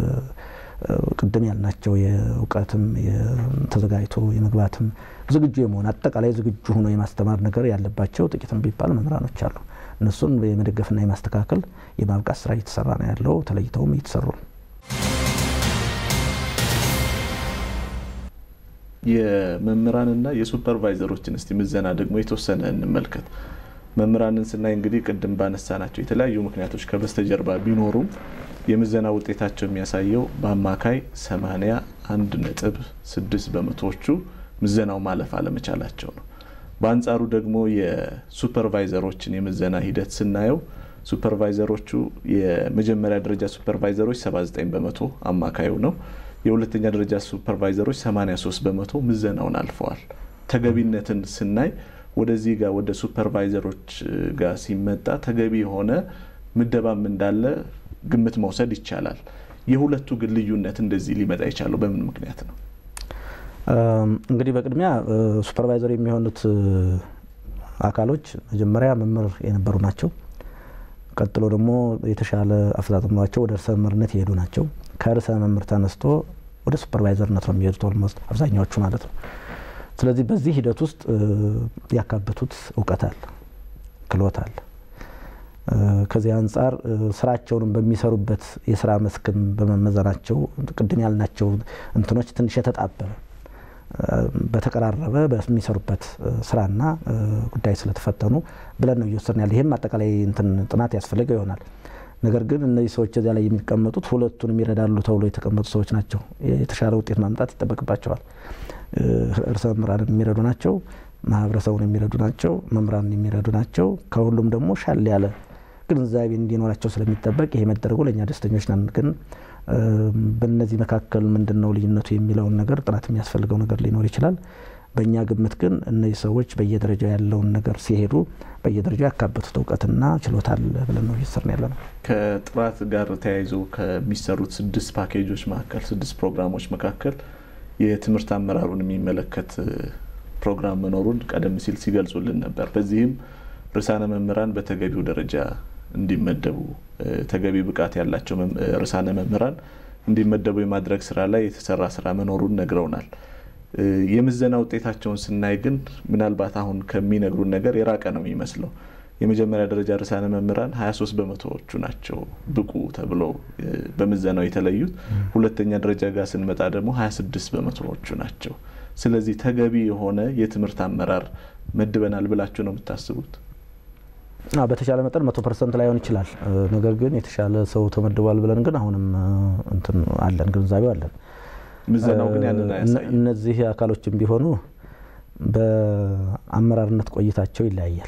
ቅድም ያልናቸው የእውቀትም ተዘጋጅቶ የመግባትም ዝግጁ የመሆን አጠቃላይ ዝግጁ ሆኖ የማስተማር ነገር ያለባቸው ጥቂትም ቢባል መምህራኖች አሉ። እነሱን የመደገፍና የማስተካከል የማብቃት ስራ እየተሰራ ነው ያለው። ተለይተውም እየተሰሩ ነው። የመምህራንና የሱፐርቫይዘሮችን እስቲ ምዘና ደግሞ የተወሰነ እንመልከት። መምህራንን ስናይ እንግዲህ ቅድም ባነሳናቸው የተለያዩ ምክንያቶች ከበስተጀርባ ቢኖሩም የምዘና ውጤታቸው የሚያሳየው በአማካይ 81 ነጥብ 6 በመቶዎቹ ምዘናው ማለፍ አለመቻላቸው ነው። በአንጻሩ ደግሞ የሱፐርቫይዘሮችን የምዘና ሂደት ስናየው ሱፐርቫይዘሮቹ የመጀመሪያ ደረጃ ሱፐርቫይዘሮች 79 በመቶ አማካዩ ነው። የሁለተኛ ደረጃ ሱፐርቫይዘሮች 83 በመቶ ምዘናውን አልፈዋል። ተገቢነትን ስናይ ወደዚህ ጋር ወደ ሱፐርቫይዘሮች ጋር ሲመጣ ተገቢ የሆነ ምደባም እንዳለ ግምት መውሰድ ይቻላል። የሁለቱ ግን ልዩነት እንደዚህ ሊመጣ የቻለው በምን ምክንያት ነው? እንግዲህ በቅድሚያ ሱፐርቫይዘር የሚሆኑት አካሎች መጀመሪያ መምህር የነበሩ ናቸው። ቀጥሎ ደግሞ የተሻለ አፈጻጸም ኖሯቸው ወደ ርዕሰ መምህርነት የሄዱ ናቸው። ከርዕሰ መምህር ተነስቶ ወደ ሱፐርቫይዘርነት ነው የሚሄዱት ኦልሞስት አብዛኛዎቹ ማለት ነው። ስለዚህ በዚህ ሂደት ውስጥ ያካበቱት እውቀት አለ፣ ክህሎት አለ። ከዚህ አንጻር ስራቸውንም በሚሰሩበት የስራ መስክም በመመዘናቸው ቅድም ያልናቸው እንትኖች ትንሽ የተጣበበ በተቀራረበ በሚሰሩበት ስራና ጉዳይ ስለተፈተኑ ብለን ነው እየወሰድን ያለ። ይህም አጠቃላይ እንትን ጥናት ያስፈልገው ይሆናል። ነገር ግን እነዚህ ሰዎች እዚያ ላይ የሚቀመጡት ሁለቱንም ይረዳሉ ተብሎ የተቀመጡ ሰዎች ናቸው። የተሻለ ውጤት ማምጣት ይጠበቅባቸዋል። ርዕሰ መምህራንን የሚረዱ ናቸው። ማህበረሰቡን የሚረዱ ናቸው። መምህራንን የሚረዱ ናቸው። ከሁሉም ደግሞ ሻል ያለ ግንዛቤ እንዲኖራቸው ስለሚጠበቅ ይሄ መደረጉ ለእኛ ደስተኞች ነን። ግን በእነዚህ መካከል ምንድን ነው ልዩነቱ የሚለውን ነገር ጥናት የሚያስፈልገው ነገር ሊኖር ይችላል። በእኛ ግምት ግን እነዚህ ሰዎች በየደረጃው ያለውን ነገር ሲሄዱ በየደረጃው ያካበቱት እውቀትና ችሎታ አለ ብለን ነው እየሰራን ያለ ነው። ከጥራት ጋር ተያይዞ ከሚሰሩት ስድስት ፓኬጆች መካከል ስድስት ፕሮግራሞች መካከል የትምህርት አመራሩን የሚመለከት ፕሮግራም መኖሩን ቀደም ሲል ሲገልጹልን ነበር። በዚህም ርዕሳነ መምህራን በተገቢው ደረጃ እንዲመደቡ ተገቢ ብቃት ያላቸው ርዕሳነ መምህራን እንዲመደቡ የማድረግ ስራ ላይ የተሰራ ስራ መኖሩን ነግረውናል። የምዘና ውጤታቸውን ስናይ ግን ምናልባት አሁን ከሚነግሩን ነገር የራቀ ነው የሚመስለው። የመጀመሪያ ደረጃ ርዕሳነ መምህራን 23 በመቶዎቹ ናቸው ብቁ ተብለው በምዘናው የተለዩት። ሁለተኛ ደረጃ ጋር ስንመጣ ደግሞ 26 በመቶዎቹ ናቸው። ስለዚህ ተገቢ የሆነ የትምህርት አመራር መድበናል ብላችሁ ነው የምታስቡት? በተሻለ መጠን መቶ ፐርሰንት ላይሆን ይችላል። ነገር ግን የተሻለ ሰው ተመድቧል ብለን ግን አሁንም እንትን አለን፣ ግንዛቤው አለን። ምዘናው ግን ያንን አያሳይም። እነዚህ አካሎችም ቢሆኑ በአመራርነት ቆይታቸው ይለያያል።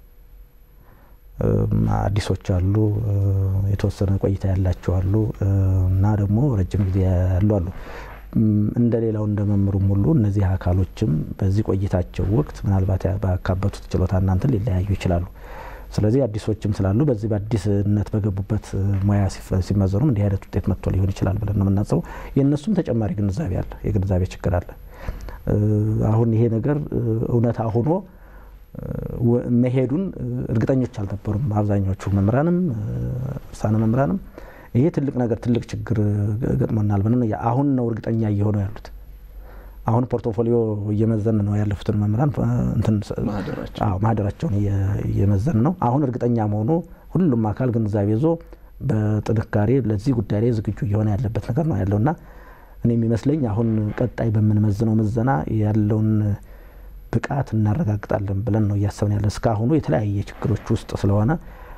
አዲሶች አሉ፣ የተወሰነ ቆይታ ያላቸው አሉ እና ደግሞ ረጅም ጊዜ ያሉ አሉ። እንደ ሌላው እንደ መምህሩም ሁሉ እነዚህ አካሎችም በዚህ ቆይታቸው ወቅት ምናልባት ባካበቱት ችሎታ እናንትን ሊለያዩ ይችላሉ። ስለዚህ አዲሶችም ስላሉ በዚህ በአዲስነት በገቡበት ሙያ ሲመዘኑም እንዲህ አይነት ውጤት መጥቶ ሊሆን ይችላል ብለን ነው የምናስበው። የእነሱም ተጨማሪ ግንዛቤ አለ፣ የግንዛቤ ችግር አለ። አሁን ይሄ ነገር እውነታ ሆኖ መሄዱን እርግጠኞች አልነበሩም አብዛኛዎቹ መምህራንም ርዕሳነ መምህራንም። ይሄ ትልቅ ነገር ትልቅ ችግር ገጥሞናል ብለን አሁን ነው እርግጠኛ እየሆኑ ያሉት። አሁን ፖርቶፎሊዮ እየመዘን ነው ያለፉትን መምህራን ማህደራቸውን እየመዘን ነው። አሁን እርግጠኛ መሆኑ ሁሉም አካል ግንዛቤ ይዞ በጥንካሬ ለዚህ ጉዳይ ላይ ዝግጁ እየሆነ ያለበት ነገር ነው ያለውና እኔ የሚመስለኝ አሁን ቀጣይ በምንመዝነው ምዘና ያለውን ብቃት እናረጋግጣለን ብለን ነው እያሰብን ያለን። እስካሁኑ የተለያየ ችግሮች ውስጥ ስለሆነ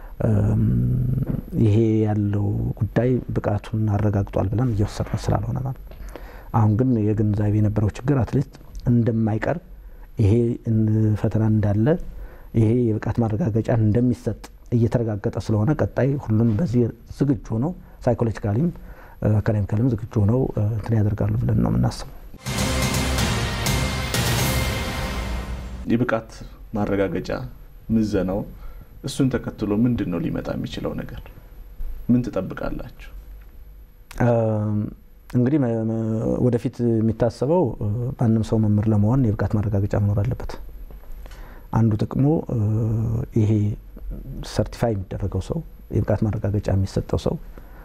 ይሄ ያለው ጉዳይ ብቃቱን አረጋግጧል ብለን እየወሰድነው ስላልሆነ ማለት አሁን ግን የግንዛቤ የነበረው ችግር አትሊስት እንደማይቀር ይሄ ፈተና እንዳለ ይሄ የብቃት ማረጋገጫ እንደሚሰጥ እየተረጋገጠ ስለሆነ ቀጣይ ሁሉም በዚህ ዝግጁ ሆነው ሳይኮሎጂካሊም አካዳሚካሊም ዝግጁ ሆነው እንትን ያደርጋሉ ብለን ነው የምናስበው። የብቃት ማረጋገጫ ምዘናው እሱን ተከትሎ ምንድን ነው ሊመጣ የሚችለው ነገር? ምን ትጠብቃላችሁ? እንግዲህ ወደፊት የሚታሰበው ማንም ሰው መምህር ለመሆን የብቃት ማረጋገጫ መኖር አለበት። አንዱ ጥቅሙ ይሄ ሰርቲፋይ የሚደረገው ሰው የብቃት ማረጋገጫ የሚሰጠው ሰው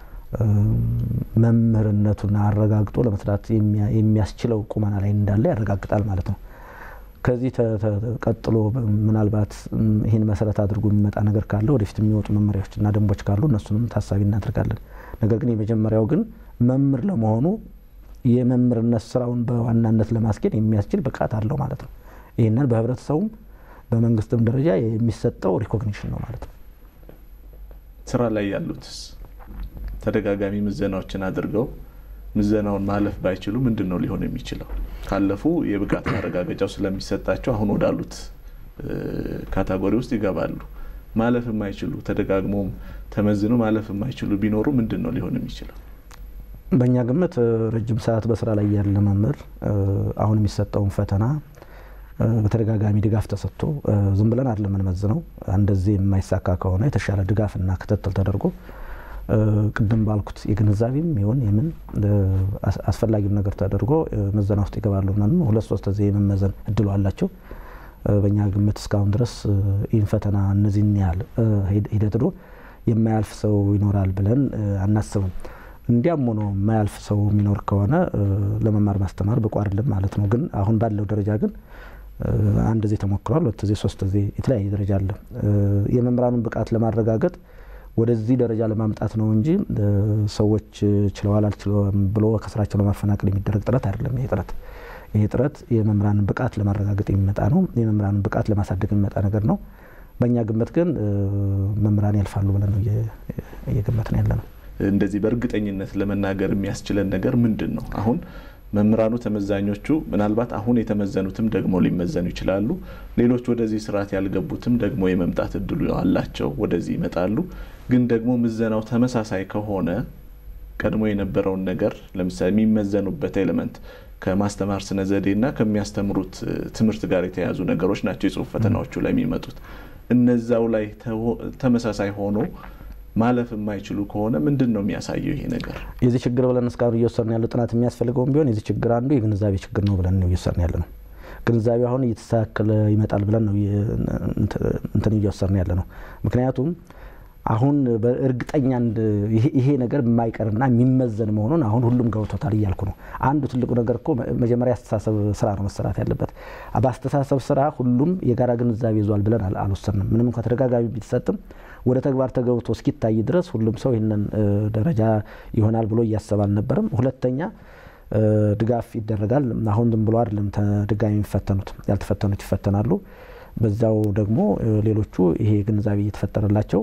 መምህርነቱን አረጋግጦ ለመስራት የሚያስችለው ቁመና ላይ እንዳለ ያረጋግጣል ማለት ነው። ከዚህ ቀጥሎ ምናልባት ይህን መሰረት አድርጎ የሚመጣ ነገር ካለ ወደፊት የሚወጡ መመሪያዎችና ደንቦች ካሉ እነሱንም ታሳቢ እናደርጋለን። ነገር ግን የመጀመሪያው ግን መምህር ለመሆኑ የመምህርነት ስራውን በዋናነት ለማስኬድ የሚያስችል ብቃት አለው ማለት ነው። ይህንን በህብረተሰቡም በመንግስትም ደረጃ የሚሰጠው ሪኮግኒሽን ነው ማለት ነው። ስራ ላይ ያሉትስ ተደጋጋሚ ምዘናዎችን አድርገው ምዘናውን ማለፍ ባይችሉ ምንድን ነው ሊሆን የሚችለው? ካለፉ የብቃት ማረጋገጫው ስለሚሰጣቸው አሁን ወዳሉት ካታጎሪ ውስጥ ይገባሉ። ማለፍ የማይችሉ ተደጋግሞም ተመዝኖ ማለፍ የማይችሉ ቢኖሩ ምንድን ነው ሊሆን የሚችለው? በእኛ ግምት ረጅም ሰዓት በስራ ላይ ያለ መምህር አሁን የሚሰጠውን ፈተና በተደጋጋሚ ድጋፍ ተሰጥቶ ዝም ብለን አይደለም የምንመዝነው። እንደዚህ የማይሳካ ከሆነ የተሻለ ድጋፍና ክትትል ተደርጎ ቅድም ባልኩት የግንዛቤም ይሁን የምን አስፈላጊም ነገር ተደርጎ ምዘና ውስጥ ይገባሉ። ምናምን ሁለት ሶስት ጊዜ የመመዘን እድሉ አላቸው። በእኛ ግምት እስካሁን ድረስ ይህን ፈተና እነዚህን ያህል ሂደት ዶ የማያልፍ ሰው ይኖራል ብለን አናስብም። እንዲያም ሆኖ የማያልፍ ሰው የሚኖር ከሆነ ለመማር ማስተማር ብቁ አይደለም ማለት ነው። ግን አሁን ባለው ደረጃ ግን አንድ ጊዜ ተሞክሯል፣ ሁለት ጊዜ፣ ሶስት ጊዜ የተለያየ ደረጃ አለ። የመምህራኑን ብቃት ለማረጋገጥ ወደዚህ ደረጃ ለማምጣት ነው እንጂ ሰዎች ችለዋል አልችለውም ብሎ ከስራቸው ለማፈናቀል የሚደረግ ጥረት አይደለም። ይሄ ጥረት ይሄ ጥረት የመምህራንን ብቃት ለማረጋገጥ የሚመጣ ነው። የመምህራንን ብቃት ለማሳደግ የሚመጣ ነገር ነው። በእኛ ግምት ግን መምህራን ያልፋሉ ብለን ነው እየገመት ነው ያለ ነው። እንደዚህ በእርግጠኝነት ለመናገር የሚያስችለን ነገር ምንድን ነው? አሁን መምህራኑ ተመዛኞቹ ምናልባት አሁን የተመዘኑትም ደግሞ ሊመዘኑ ይችላሉ። ሌሎች ወደዚህ ስርዓት ያልገቡትም ደግሞ የመምጣት እድሉ አላቸው፣ ወደዚህ ይመጣሉ። ግን ደግሞ ምዘናው ተመሳሳይ ከሆነ ቀድሞ የነበረውን ነገር ለምሳሌ የሚመዘኑበት ኤሌመንት ከማስተማር ስነ ዘዴና ከሚያስተምሩት ትምህርት ጋር የተያያዙ ነገሮች ናቸው የጽሁፍ ፈተናዎቹ ላይ የሚመጡት። እነዛው ላይ ተመሳሳይ ሆኖ ማለፍ የማይችሉ ከሆነ ምንድን ነው የሚያሳየው ይሄ ነገር? የዚህ ችግር ብለን እስካሁን እየወሰድን ያለው ጥናት የሚያስፈልገውም ቢሆን የዚህ ችግር አንዱ የግንዛቤ ችግር ነው ብለን ነው እየወሰድን ያለ ነው። ግንዛቤ አሁን እየተስተካከለ ይመጣል ብለን ነው እንትን እየወሰድን ያለ ነው። ምክንያቱም አሁን በእርግጠኛ ይሄ ነገር የማይቀርና የሚመዘን መሆኑን አሁን ሁሉም ገብቶታል እያልኩ ነው። አንዱ ትልቁ ነገር እኮ መጀመሪያ አስተሳሰብ ስራ ነው መሰራት ያለበት። በአስተሳሰብ ስራ ሁሉም የጋራ ግንዛቤ ይዟል ብለን አልወሰንም። ምንም እንኳ ተደጋጋሚ ቢሰጥም ወደ ተግባር ተገብቶ እስኪታይ ድረስ ሁሉም ሰው ይህንን ደረጃ ይሆናል ብሎ እያሰብ አልነበረም። ሁለተኛ ድጋፍ ይደረጋል። አሁን ዝም ብሎ አይደለም ድጋሚ የሚፈተኑት፣ ያልተፈተኑት ይፈተናሉ። በዛው ደግሞ ሌሎቹ ይሄ ግንዛቤ እየተፈጠረላቸው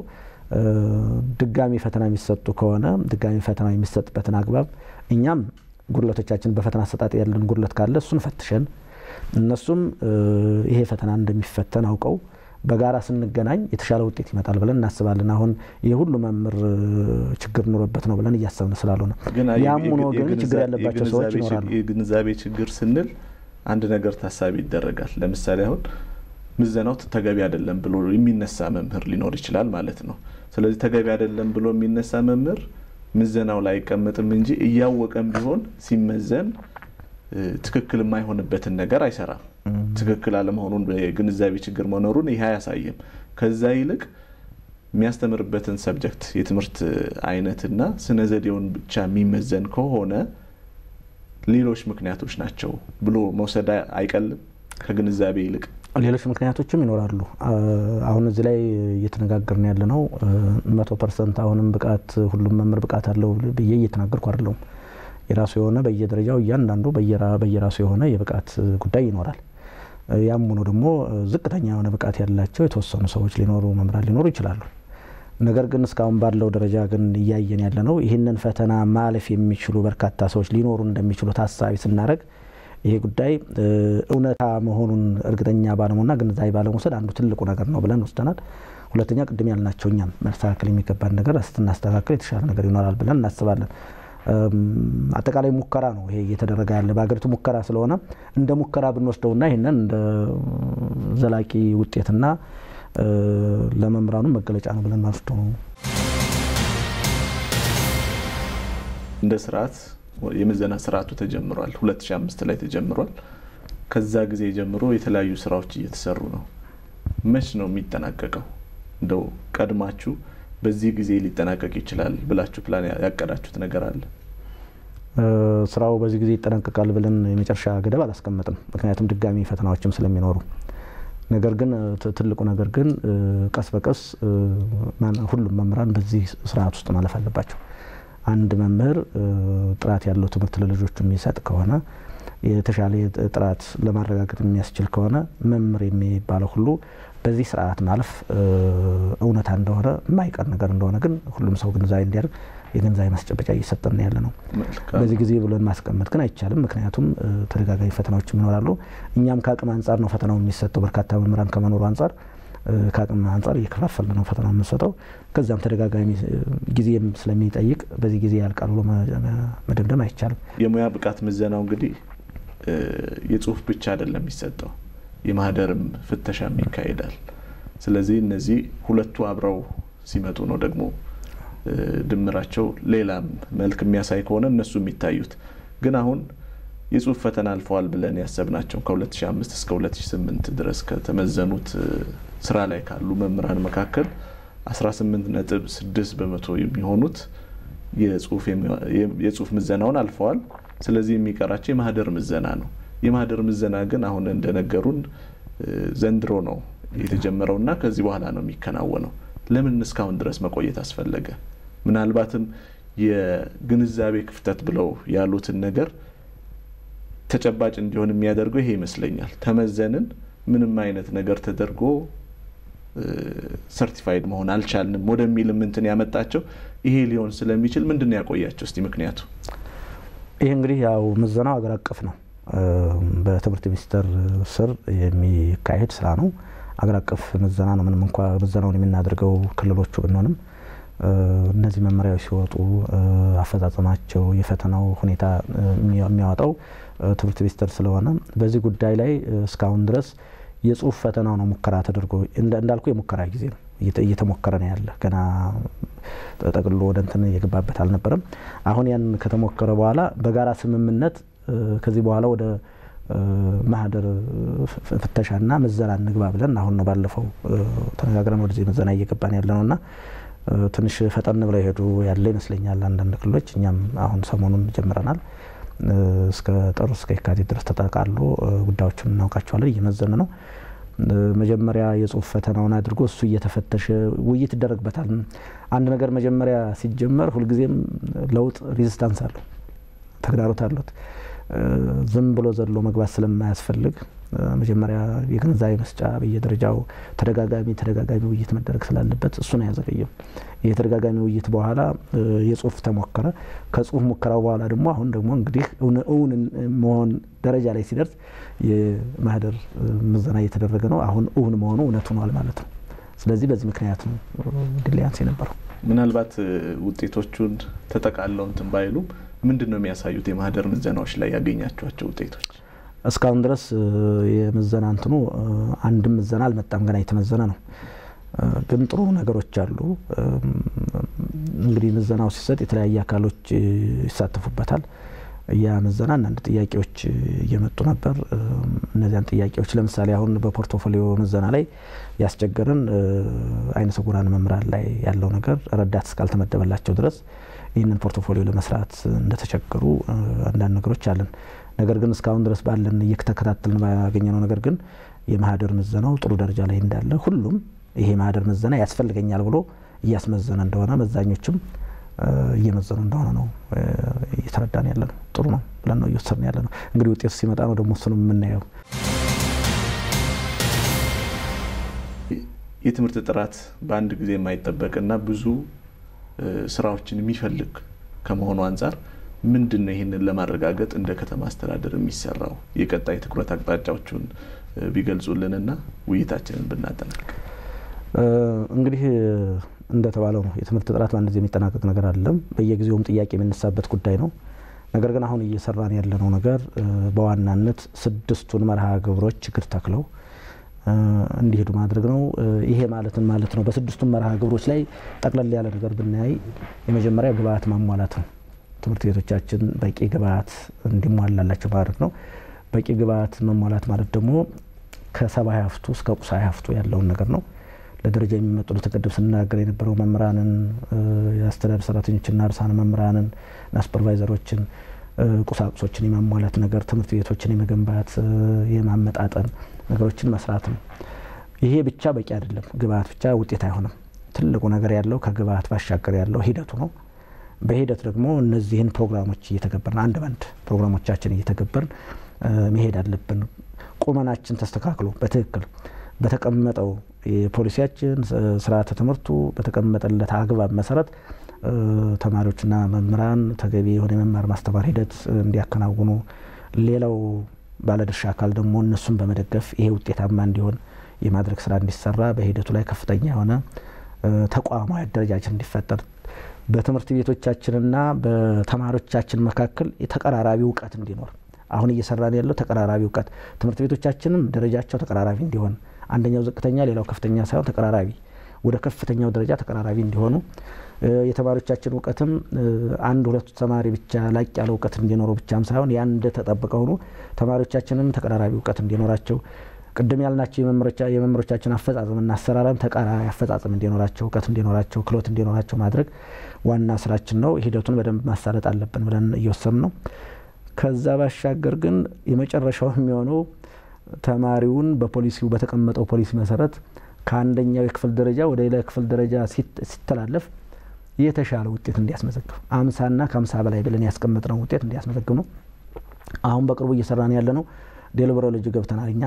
ድጋሚ ፈተና የሚሰጡ ከሆነ ድጋሚ ፈተና የሚሰጥበትን አግባብ እኛም ጉድለቶቻችን በፈተና አሰጣጥ ያለን ጉድለት ካለ እሱን ፈትሸን እነሱም ይሄ ፈተና እንደሚፈተን አውቀው በጋራ ስንገናኝ የተሻለ ውጤት ይመጣል ብለን እናስባለን። አሁን ይህ ሁሉ መምህር ችግር ኑሮበት ነው ብለን እያሰብን ስላልሆነ ያም ሆኖ ግን ችግር ያለባቸው ሰዎች ይኖራሉ። የግንዛቤ ችግር ስንል አንድ ነገር ታሳቢ ይደረጋል። ለምሳሌ አሁን ምዘናው ተገቢ አይደለም ብሎ የሚነሳ መምህር ሊኖር ይችላል ማለት ነው። ስለዚህ ተገቢ አይደለም ብሎ የሚነሳ መምህር ምዘናው ላይ አይቀመጥም እንጂ እያወቀም ቢሆን ሲመዘን ትክክል የማይሆንበትን ነገር አይሰራም። ትክክል አለመሆኑን የግንዛቤ ችግር መኖሩን ይህ አያሳይም። ከዛ ይልቅ የሚያስተምርበትን ሰብጀክት የትምህርት አይነትና ስነ ዘዴውን ብቻ የሚመዘን ከሆነ ሌሎች ምክንያቶች ናቸው ብሎ መውሰድ አይቀልም ከግንዛቤ ይልቅ ሌሎች ምክንያቶችም ይኖራሉ። አሁን እዚህ ላይ እየተነጋገርን ያለ ነው መቶ ፐርሰንት አሁንም ብቃት ሁሉም መምህር ብቃት አለው ብዬ እየተናገርኩ አይደለሁም። የራሱ የሆነ በየደረጃው እያንዳንዱ በየራሱ የሆነ የብቃት ጉዳይ ይኖራል። ያም ሆኖ ደግሞ ዝቅተኛ የሆነ ብቃት ያላቸው የተወሰኑ ሰዎች ሊኖሩ መምህራን ሊኖሩ ይችላሉ። ነገር ግን እስካሁን ባለው ደረጃ ግን እያየን ያለ ነው ይህንን ፈተና ማለፍ የሚችሉ በርካታ ሰዎች ሊኖሩ እንደሚችሉ ታሳቢ ስናደርግ ይሄ ጉዳይ እውነታ መሆኑን እርግጠኛ ባለመሆንና ግንዛቤ ባለመውሰድ አንዱ ትልቁ ነገር ነው ብለን ወስደናል። ሁለተኛ ቅድም ያልናቸው እኛም መስተካከል የሚገባን ነገር ስናስተካከል የተሻለ ነገር ይኖራል ብለን እናስባለን። አጠቃላይ ሙከራ ነው ይሄ እየተደረገ ያለ በሀገሪቱ ሙከራ ስለሆነ እንደ ሙከራ ብንወስደውና ይህንን እንደ ዘላቂ ውጤትና ለመምህራኑ መገለጫ ነው ብለን ማስደው ነው። እንደ ስርዓት የምዘና ስርዓቱ ተጀምሯል። 2005 ላይ ተጀምሯል። ከዛ ጊዜ ጀምሮ የተለያዩ ስራዎች እየተሰሩ ነው። መች ነው የሚጠናቀቀው? እንደው ቀድማችሁ በዚህ ጊዜ ሊጠናቀቅ ይችላል ብላችሁ ፕላን ያቀዳችሁት ነገር አለ? ስራው በዚህ ጊዜ ይጠናቀቃል ብለን የመጨረሻ ገደብ አላስቀመጥም። ምክንያቱም ድጋሚ ፈተናዎችም ስለሚኖሩ። ነገር ግን ትልቁ ነገር ግን ቀስ በቀስ ሁሉም መምህራን በዚህ ስርዓት ውስጥ ማለፍ አለባቸው። አንድ መምህር ጥራት ያለው ትምህርት ለልጆቹ የሚሰጥ ከሆነ የተሻለ ጥራት ለማረጋገጥ የሚያስችል ከሆነ መምህር የሚባለው ሁሉ በዚህ ስርዓት ማለፍ እውነታ እንደሆነ የማይቀር ነገር እንደሆነ ግን ሁሉም ሰው ግንዛቤ እንዲያደርግ የግንዛቤ ማስጨበጫ እየሰጠን ያለ ነው። በዚህ ጊዜ ብለን ማስቀመጥ ግን አይቻልም። ምክንያቱም ተደጋጋሚ ፈተናዎችም ይኖራሉ። እኛም ከአቅም አንጻር ነው ፈተናው የሚሰጠው። በርካታ መምህራን ከመኖሩ አንጻር ከአቅም አንጻር እየከፋፈል ነው ፈተና የምንሰጠው። ከዚያም ተደጋጋሚ ጊዜም ስለሚጠይቅ በዚህ ጊዜ ያልቃል ብሎ መደምደም አይቻልም። የሙያ ብቃት ምዘናው እንግዲህ የጽሁፍ ብቻ አይደለም የሚሰጠው የማህደርም ፍተሻም ይካሄዳል። ስለዚህ እነዚህ ሁለቱ አብረው ሲመጡ ነው ደግሞ ድምራቸው ሌላም መልክ የሚያሳይ ከሆነ እነሱ የሚታዩት። ግን አሁን የጽሁፍ ፈተና አልፈዋል ብለን ያሰብናቸው ከ2005 እስከ 2008 ድረስ ከተመዘኑት ስራ ላይ ካሉ መምህራን መካከል 18 ነጥብ 6 በመቶ የሚሆኑት የጽሁፍ ምዘናውን አልፈዋል። ስለዚህ የሚቀራቸው የማህደር ምዘና ነው። የማህደር ምዘና ግን አሁን እንደነገሩን ዘንድሮ ነው የተጀመረው እና ከዚህ በኋላ ነው የሚከናወነው። ለምን እስካሁን ድረስ መቆየት አስፈለገ? ምናልባትም የግንዛቤ ክፍተት ብለው ያሉትን ነገር ተጨባጭ እንዲሆን የሚያደርገው ይሄ ይመስለኛል። ተመዘንን፣ ምንም አይነት ነገር ተደርጎ ሰርቲፋይድ መሆን አልቻልንም ወደሚልም እንትን ያመጣቸው ይሄ ሊሆን ስለሚችል ምንድን ነው ያቆያቸው? እስቲ ምክንያቱ ይህ እንግዲህ ያው ምዘናው ሀገር አቀፍ ነው። በትምህርት ሚኒስቴር ስር የሚካሄድ ስራ ነው። አገር አቀፍ ምዘና ነው። ምንም እንኳ ምዘናውን የምናደርገው ክልሎቹ ብንሆንም እነዚህ መመሪያዎች ሲወጡ አፈጻጸማቸው፣ የፈተናው ሁኔታ የሚያወጣው ትምህርት ሚኒስቴር ስለሆነ በዚህ ጉዳይ ላይ እስካሁን ድረስ የጽሁፍ ፈተናው ነው ሙከራ ተደርጎ እንዳልኩ የሙከራ ጊዜ ነው እየተሞከረ ነው ያለ ገና ጠቅልሎ ወደ እንትን የገባበት አልነበረም። አሁን ያን ከተሞከረ በኋላ በጋራ ስምምነት ከዚህ በኋላ ወደ ማህደር ፍተሻና ምዘና እንግባ ብለን አሁን ነው ባለፈው ተነጋግረን ወደዚህ ምዘና እየገባን ያለ ነው እና ትንሽ ፈጠን ብለው የሄዱ ያለ ይመስለኛል አንዳንድ ክልሎች። እኛም አሁን ሰሞኑን ጀምረናል። እስከ ጥር እስከ የካቲት ድረስ ተጠቃሎ ጉዳዮችን እናውቃቸዋለን። እየመዘን ነው። መጀመሪያ የጽሁፍ ፈተናውን አድርጎ እሱ እየተፈተሸ ውይይት ይደረግበታል። አንድ ነገር መጀመሪያ ሲጀመር ሁልጊዜም ለውጥ ሪዚስታንስ አለው፣ ተግዳሮት አሉት። ዝም ብሎ ዘሎ መግባት ስለማያስፈልግ መጀመሪያ የግንዛቤ መስጫ በየደረጃው ተደጋጋሚ ተደጋጋሚ ውይይት መደረግ ስላለበት እሱን አያዘገየም። የተደጋጋሚ ውይይት በኋላ የጽሁፍ ተሞከረ። ከጽሁፍ ሙከራው በኋላ ደግሞ አሁን ደግሞ እንግዲህ እውን መሆን ደረጃ ላይ ሲደርስ የማህደር ምዘና እየተደረገ ነው። አሁን እውን መሆኑ እውነት ሆኗል ማለት ነው። ስለዚህ በዚህ ምክንያት ነው ዲሊያንስ የነበረው። ምናልባት ውጤቶቹን ተጠቃለው እንትን ባይሉም ምንድን ነው የሚያሳዩት? የማህደር ምዘናዎች ላይ ያገኛቸዋቸው ውጤቶች እስካሁን ድረስ የምዘና እንትኑ አንድም ምዘና አልመጣም። ገና የተመዘነ ነው። ግን ጥሩ ነገሮች አሉ። እንግዲህ ምዘናው ሲሰጥ የተለያየ አካሎች ይሳተፉበታል። ያ ምዘና አንዳንድ ጥያቄዎች እየመጡ ነበር። እነዚያን ጥያቄዎች ለምሳሌ አሁን በፖርቶፎሊዮ ምዘና ላይ ያስቸገረን አይነ ስውራን መምህራን ላይ ያለው ነገር ረዳት እስካልተመደበላቸው ድረስ ይህንን ፖርቶፎሊዮ ለመስራት እንደተቸገሩ አንዳንድ ነገሮች አለን። ነገር ግን እስካሁን ድረስ ባለን እየተከታተልን ባገኘነው ነገር ግን የማህደር ምዘናው ጥሩ ደረጃ ላይ እንዳለ ሁሉም ይሄ ማህደር ምዘና ያስፈልገኛል ብሎ እያስመዘነ እንደሆነ መዛኞችም እየመዘኑ እንደሆነ ነው እየተረዳን ያለ ነው። ጥሩ ነው ብለን ነው እየወሰድን ያለ ነው። እንግዲህ ውጤቱ ሲመጣ ነው ደግሞ እሱንም የምናየው። የትምህርት ጥራት በአንድ ጊዜ የማይጠበቅና ብዙ ስራዎችን የሚፈልግ ከመሆኑ አንጻር ምንድን ነው ይህንን ለማረጋገጥ እንደ ከተማ አስተዳደር የሚሰራው የቀጣይ ትኩረት አቅጣጫዎቹን ቢገልጹልንና ውይይታችንን ብናጠናቅ። እንግዲህ እንደተባለው ነው የትምህርት ጥራት በአንድ ጊዜ የሚጠናቀቅ ነገር አለም። በየጊዜውም ጥያቄ የሚነሳበት ጉዳይ ነው። ነገር ግን አሁን እየሰራን ያለነው ነገር በዋናነት ስድስቱን መርሃ ግብሮች ችግር ተክለው እንዲሄዱ ማድረግ ነው። ይሄ ማለትን ማለት ነው። በስድስቱም መርሃ ግብሮች ላይ ጠቅለል ያለ ነገር ብናይ የመጀመሪያ ግብአት ማሟላት ነው። ትምህርት ቤቶቻችን በቂ ግብአት እንዲሟላላቸው ማድረግ ነው። በቂ ግብአት መሟላት ማለት ደግሞ ከሰብአዊ ሀብቱ እስከ ቁሳዊ ሀብቱ ያለውን ነገር ነው። ለደረጃ የሚመጡ ለተቀደም ስናገር የነበረው መምህራንን፣ የአስተዳደር ሰራተኞችና ርዕሳነ መምህራንን እና ሱፐርቫይዘሮችን ቁሳቁሶችን የማሟላት ነገር፣ ትምህርት ቤቶችን የመገንባት የማመጣጠን ነገሮችን መስራት ነው። ይሄ ብቻ በቂ አይደለም። ግብአት ብቻ ውጤት አይሆንም። ትልቁ ነገር ያለው ከግብአት ባሻገር ያለው ሂደቱ ነው። በሂደት ደግሞ እነዚህን ፕሮግራሞች እየተገበርን አንድ ባንድ ፕሮግራሞቻችን እየተገበርን መሄድ አለብን። ቁመናችን ተስተካክሎ በትክክል በተቀመጠው የፖሊሲያችን ስርዓተ ትምህርቱ በተቀመጠለት አግባብ መሰረት ተማሪዎችና መምህራን ተገቢ የሆነ የመማር ማስተማር ሂደት እንዲያከናውኑ፣ ሌላው ባለድርሻ አካል ደግሞ እነሱን በመደገፍ ይሄ ውጤታማ እንዲሆን የማድረግ ስራ እንዲሰራ በሂደቱ ላይ ከፍተኛ የሆነ ተቋማዊ አደረጃጀት እንዲፈጠር በትምህርት ቤቶቻችንና በተማሪዎቻችን መካከል የተቀራራቢ እውቀት እንዲኖር አሁን እየሰራን ያለው ተቀራራቢ እውቀት ትምህርት ቤቶቻችንም ደረጃቸው ተቀራራቢ እንዲሆን አንደኛው ዝቅተኛ ሌላው ከፍተኛ ሳይሆን ተቀራራቢ ወደ ከፍተኛው ደረጃ ተቀራራቢ እንዲሆኑ የተማሪዎቻችን እውቀትም አንድ ሁለቱ ተማሪ ብቻ ላቅ ያለ እውቀት እንዲኖረው ብቻም ሳይሆን ያን እንደተጠበቀ ሆኖ ተማሪዎቻችንም ተቀራራቢ እውቀት እንዲኖራቸው ቅድም ያልናቸው የመምህሮቻችን አፈጻጸምና አሰራራም ተቃራኒ አፈጻጸም እንዲኖራቸው እውቀት እንዲኖራቸው ክህሎት እንዲኖራቸው ማድረግ ዋና ስራችን ነው። ሂደቱን በደንብ ማሳለጥ አለብን ብለን እየወሰን ነው። ከዛ ባሻገር ግን የመጨረሻው የሚሆነው ተማሪውን በፖሊሲው በተቀመጠው ፖሊሲ መሰረት ከአንደኛው የክፍል ደረጃ ወደ ሌላ የክፍል ደረጃ ሲተላለፍ የተሻለ ውጤት እንዲያስመዘግብ አምሳና ከአምሳ በላይ ብለን ያስቀመጥነው ውጤት እንዲያስመዘግብ ነው። አሁን በቅርቡ እየሰራን ያለ ነው። ዴሊበሮሎጂ ገብተናል እኛ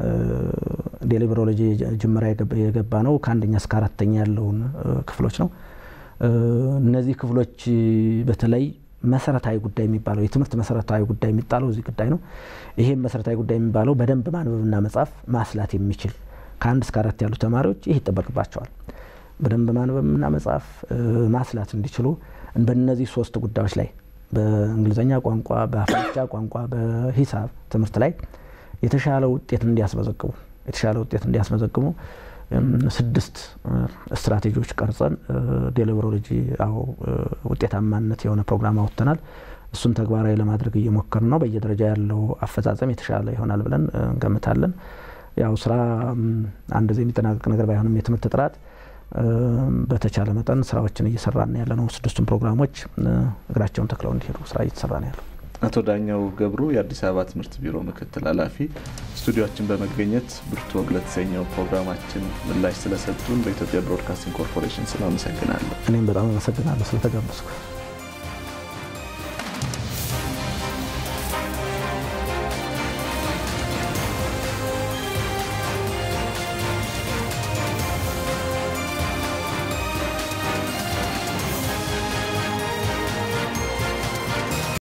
ዴሊበሮሎጂ ጅምራ የገባ ነው ከአንደኛ እስከ አራተኛ ያለውን ክፍሎች ነው። እነዚህ ክፍሎች በተለይ መሰረታዊ ጉዳይ የሚባለው የትምህርት መሰረታዊ ጉዳይ የሚጣለው እዚህ ጉዳይ ነው። ይሄም መሰረታዊ ጉዳይ የሚባለው በደንብ ማንበብና መጻፍ ማስላት የሚችል ከአንድ እስከ አራት ያሉ ተማሪዎች ይህ ይጠበቅባቸዋል። በደንብ ማንበብና መጻፍ ማስላት እንዲችሉ በእነዚህ ሶስት ጉዳዮች ላይ በእንግሊዝኛ ቋንቋ፣ በአፍሪካ ቋንቋ፣ በሂሳብ ትምህርት ላይ የተሻለ ውጤት እንዲያስመዘግቡ የተሻለ ውጤት እንዲያስመዘግቡ ስድስት ስትራቴጂዎች ቀርጸን ዴሊበሮሎጂ አዎ ውጤታማነት የሆነ ፕሮግራም አውጥተናል። እሱን ተግባራዊ ለማድረግ እየሞከርን ነው። በየደረጃ ያለው አፈጻጸም የተሻለ ይሆናል ብለን እንገምታለን። ያው ስራ አንድ ጊዜ የሚጠናቀቅ ነገር ባይሆንም የትምህርት ጥራት በተቻለ መጠን ስራዎችን እየሰራን ያለ ነው። ስድስቱን ፕሮግራሞች እግራቸውን ተክለው እንዲሄዱ ስራ እየተሰራ ነው ያለው። አቶ ዳኛው ገብሩ የአዲስ አበባ ትምህርት ቢሮ ምክትል ኃላፊ ስቱዲዮችን በመገኘት ብርቱ ወግ ለተሰኘው ፕሮግራማችን ምላሽ ስለሰጡን በኢትዮጵያ ብሮድካስቲንግ ኮርፖሬሽን ስም አመሰግናለሁ። እኔም በጣም አመሰግናለሁ ስለተጋበዝኩ።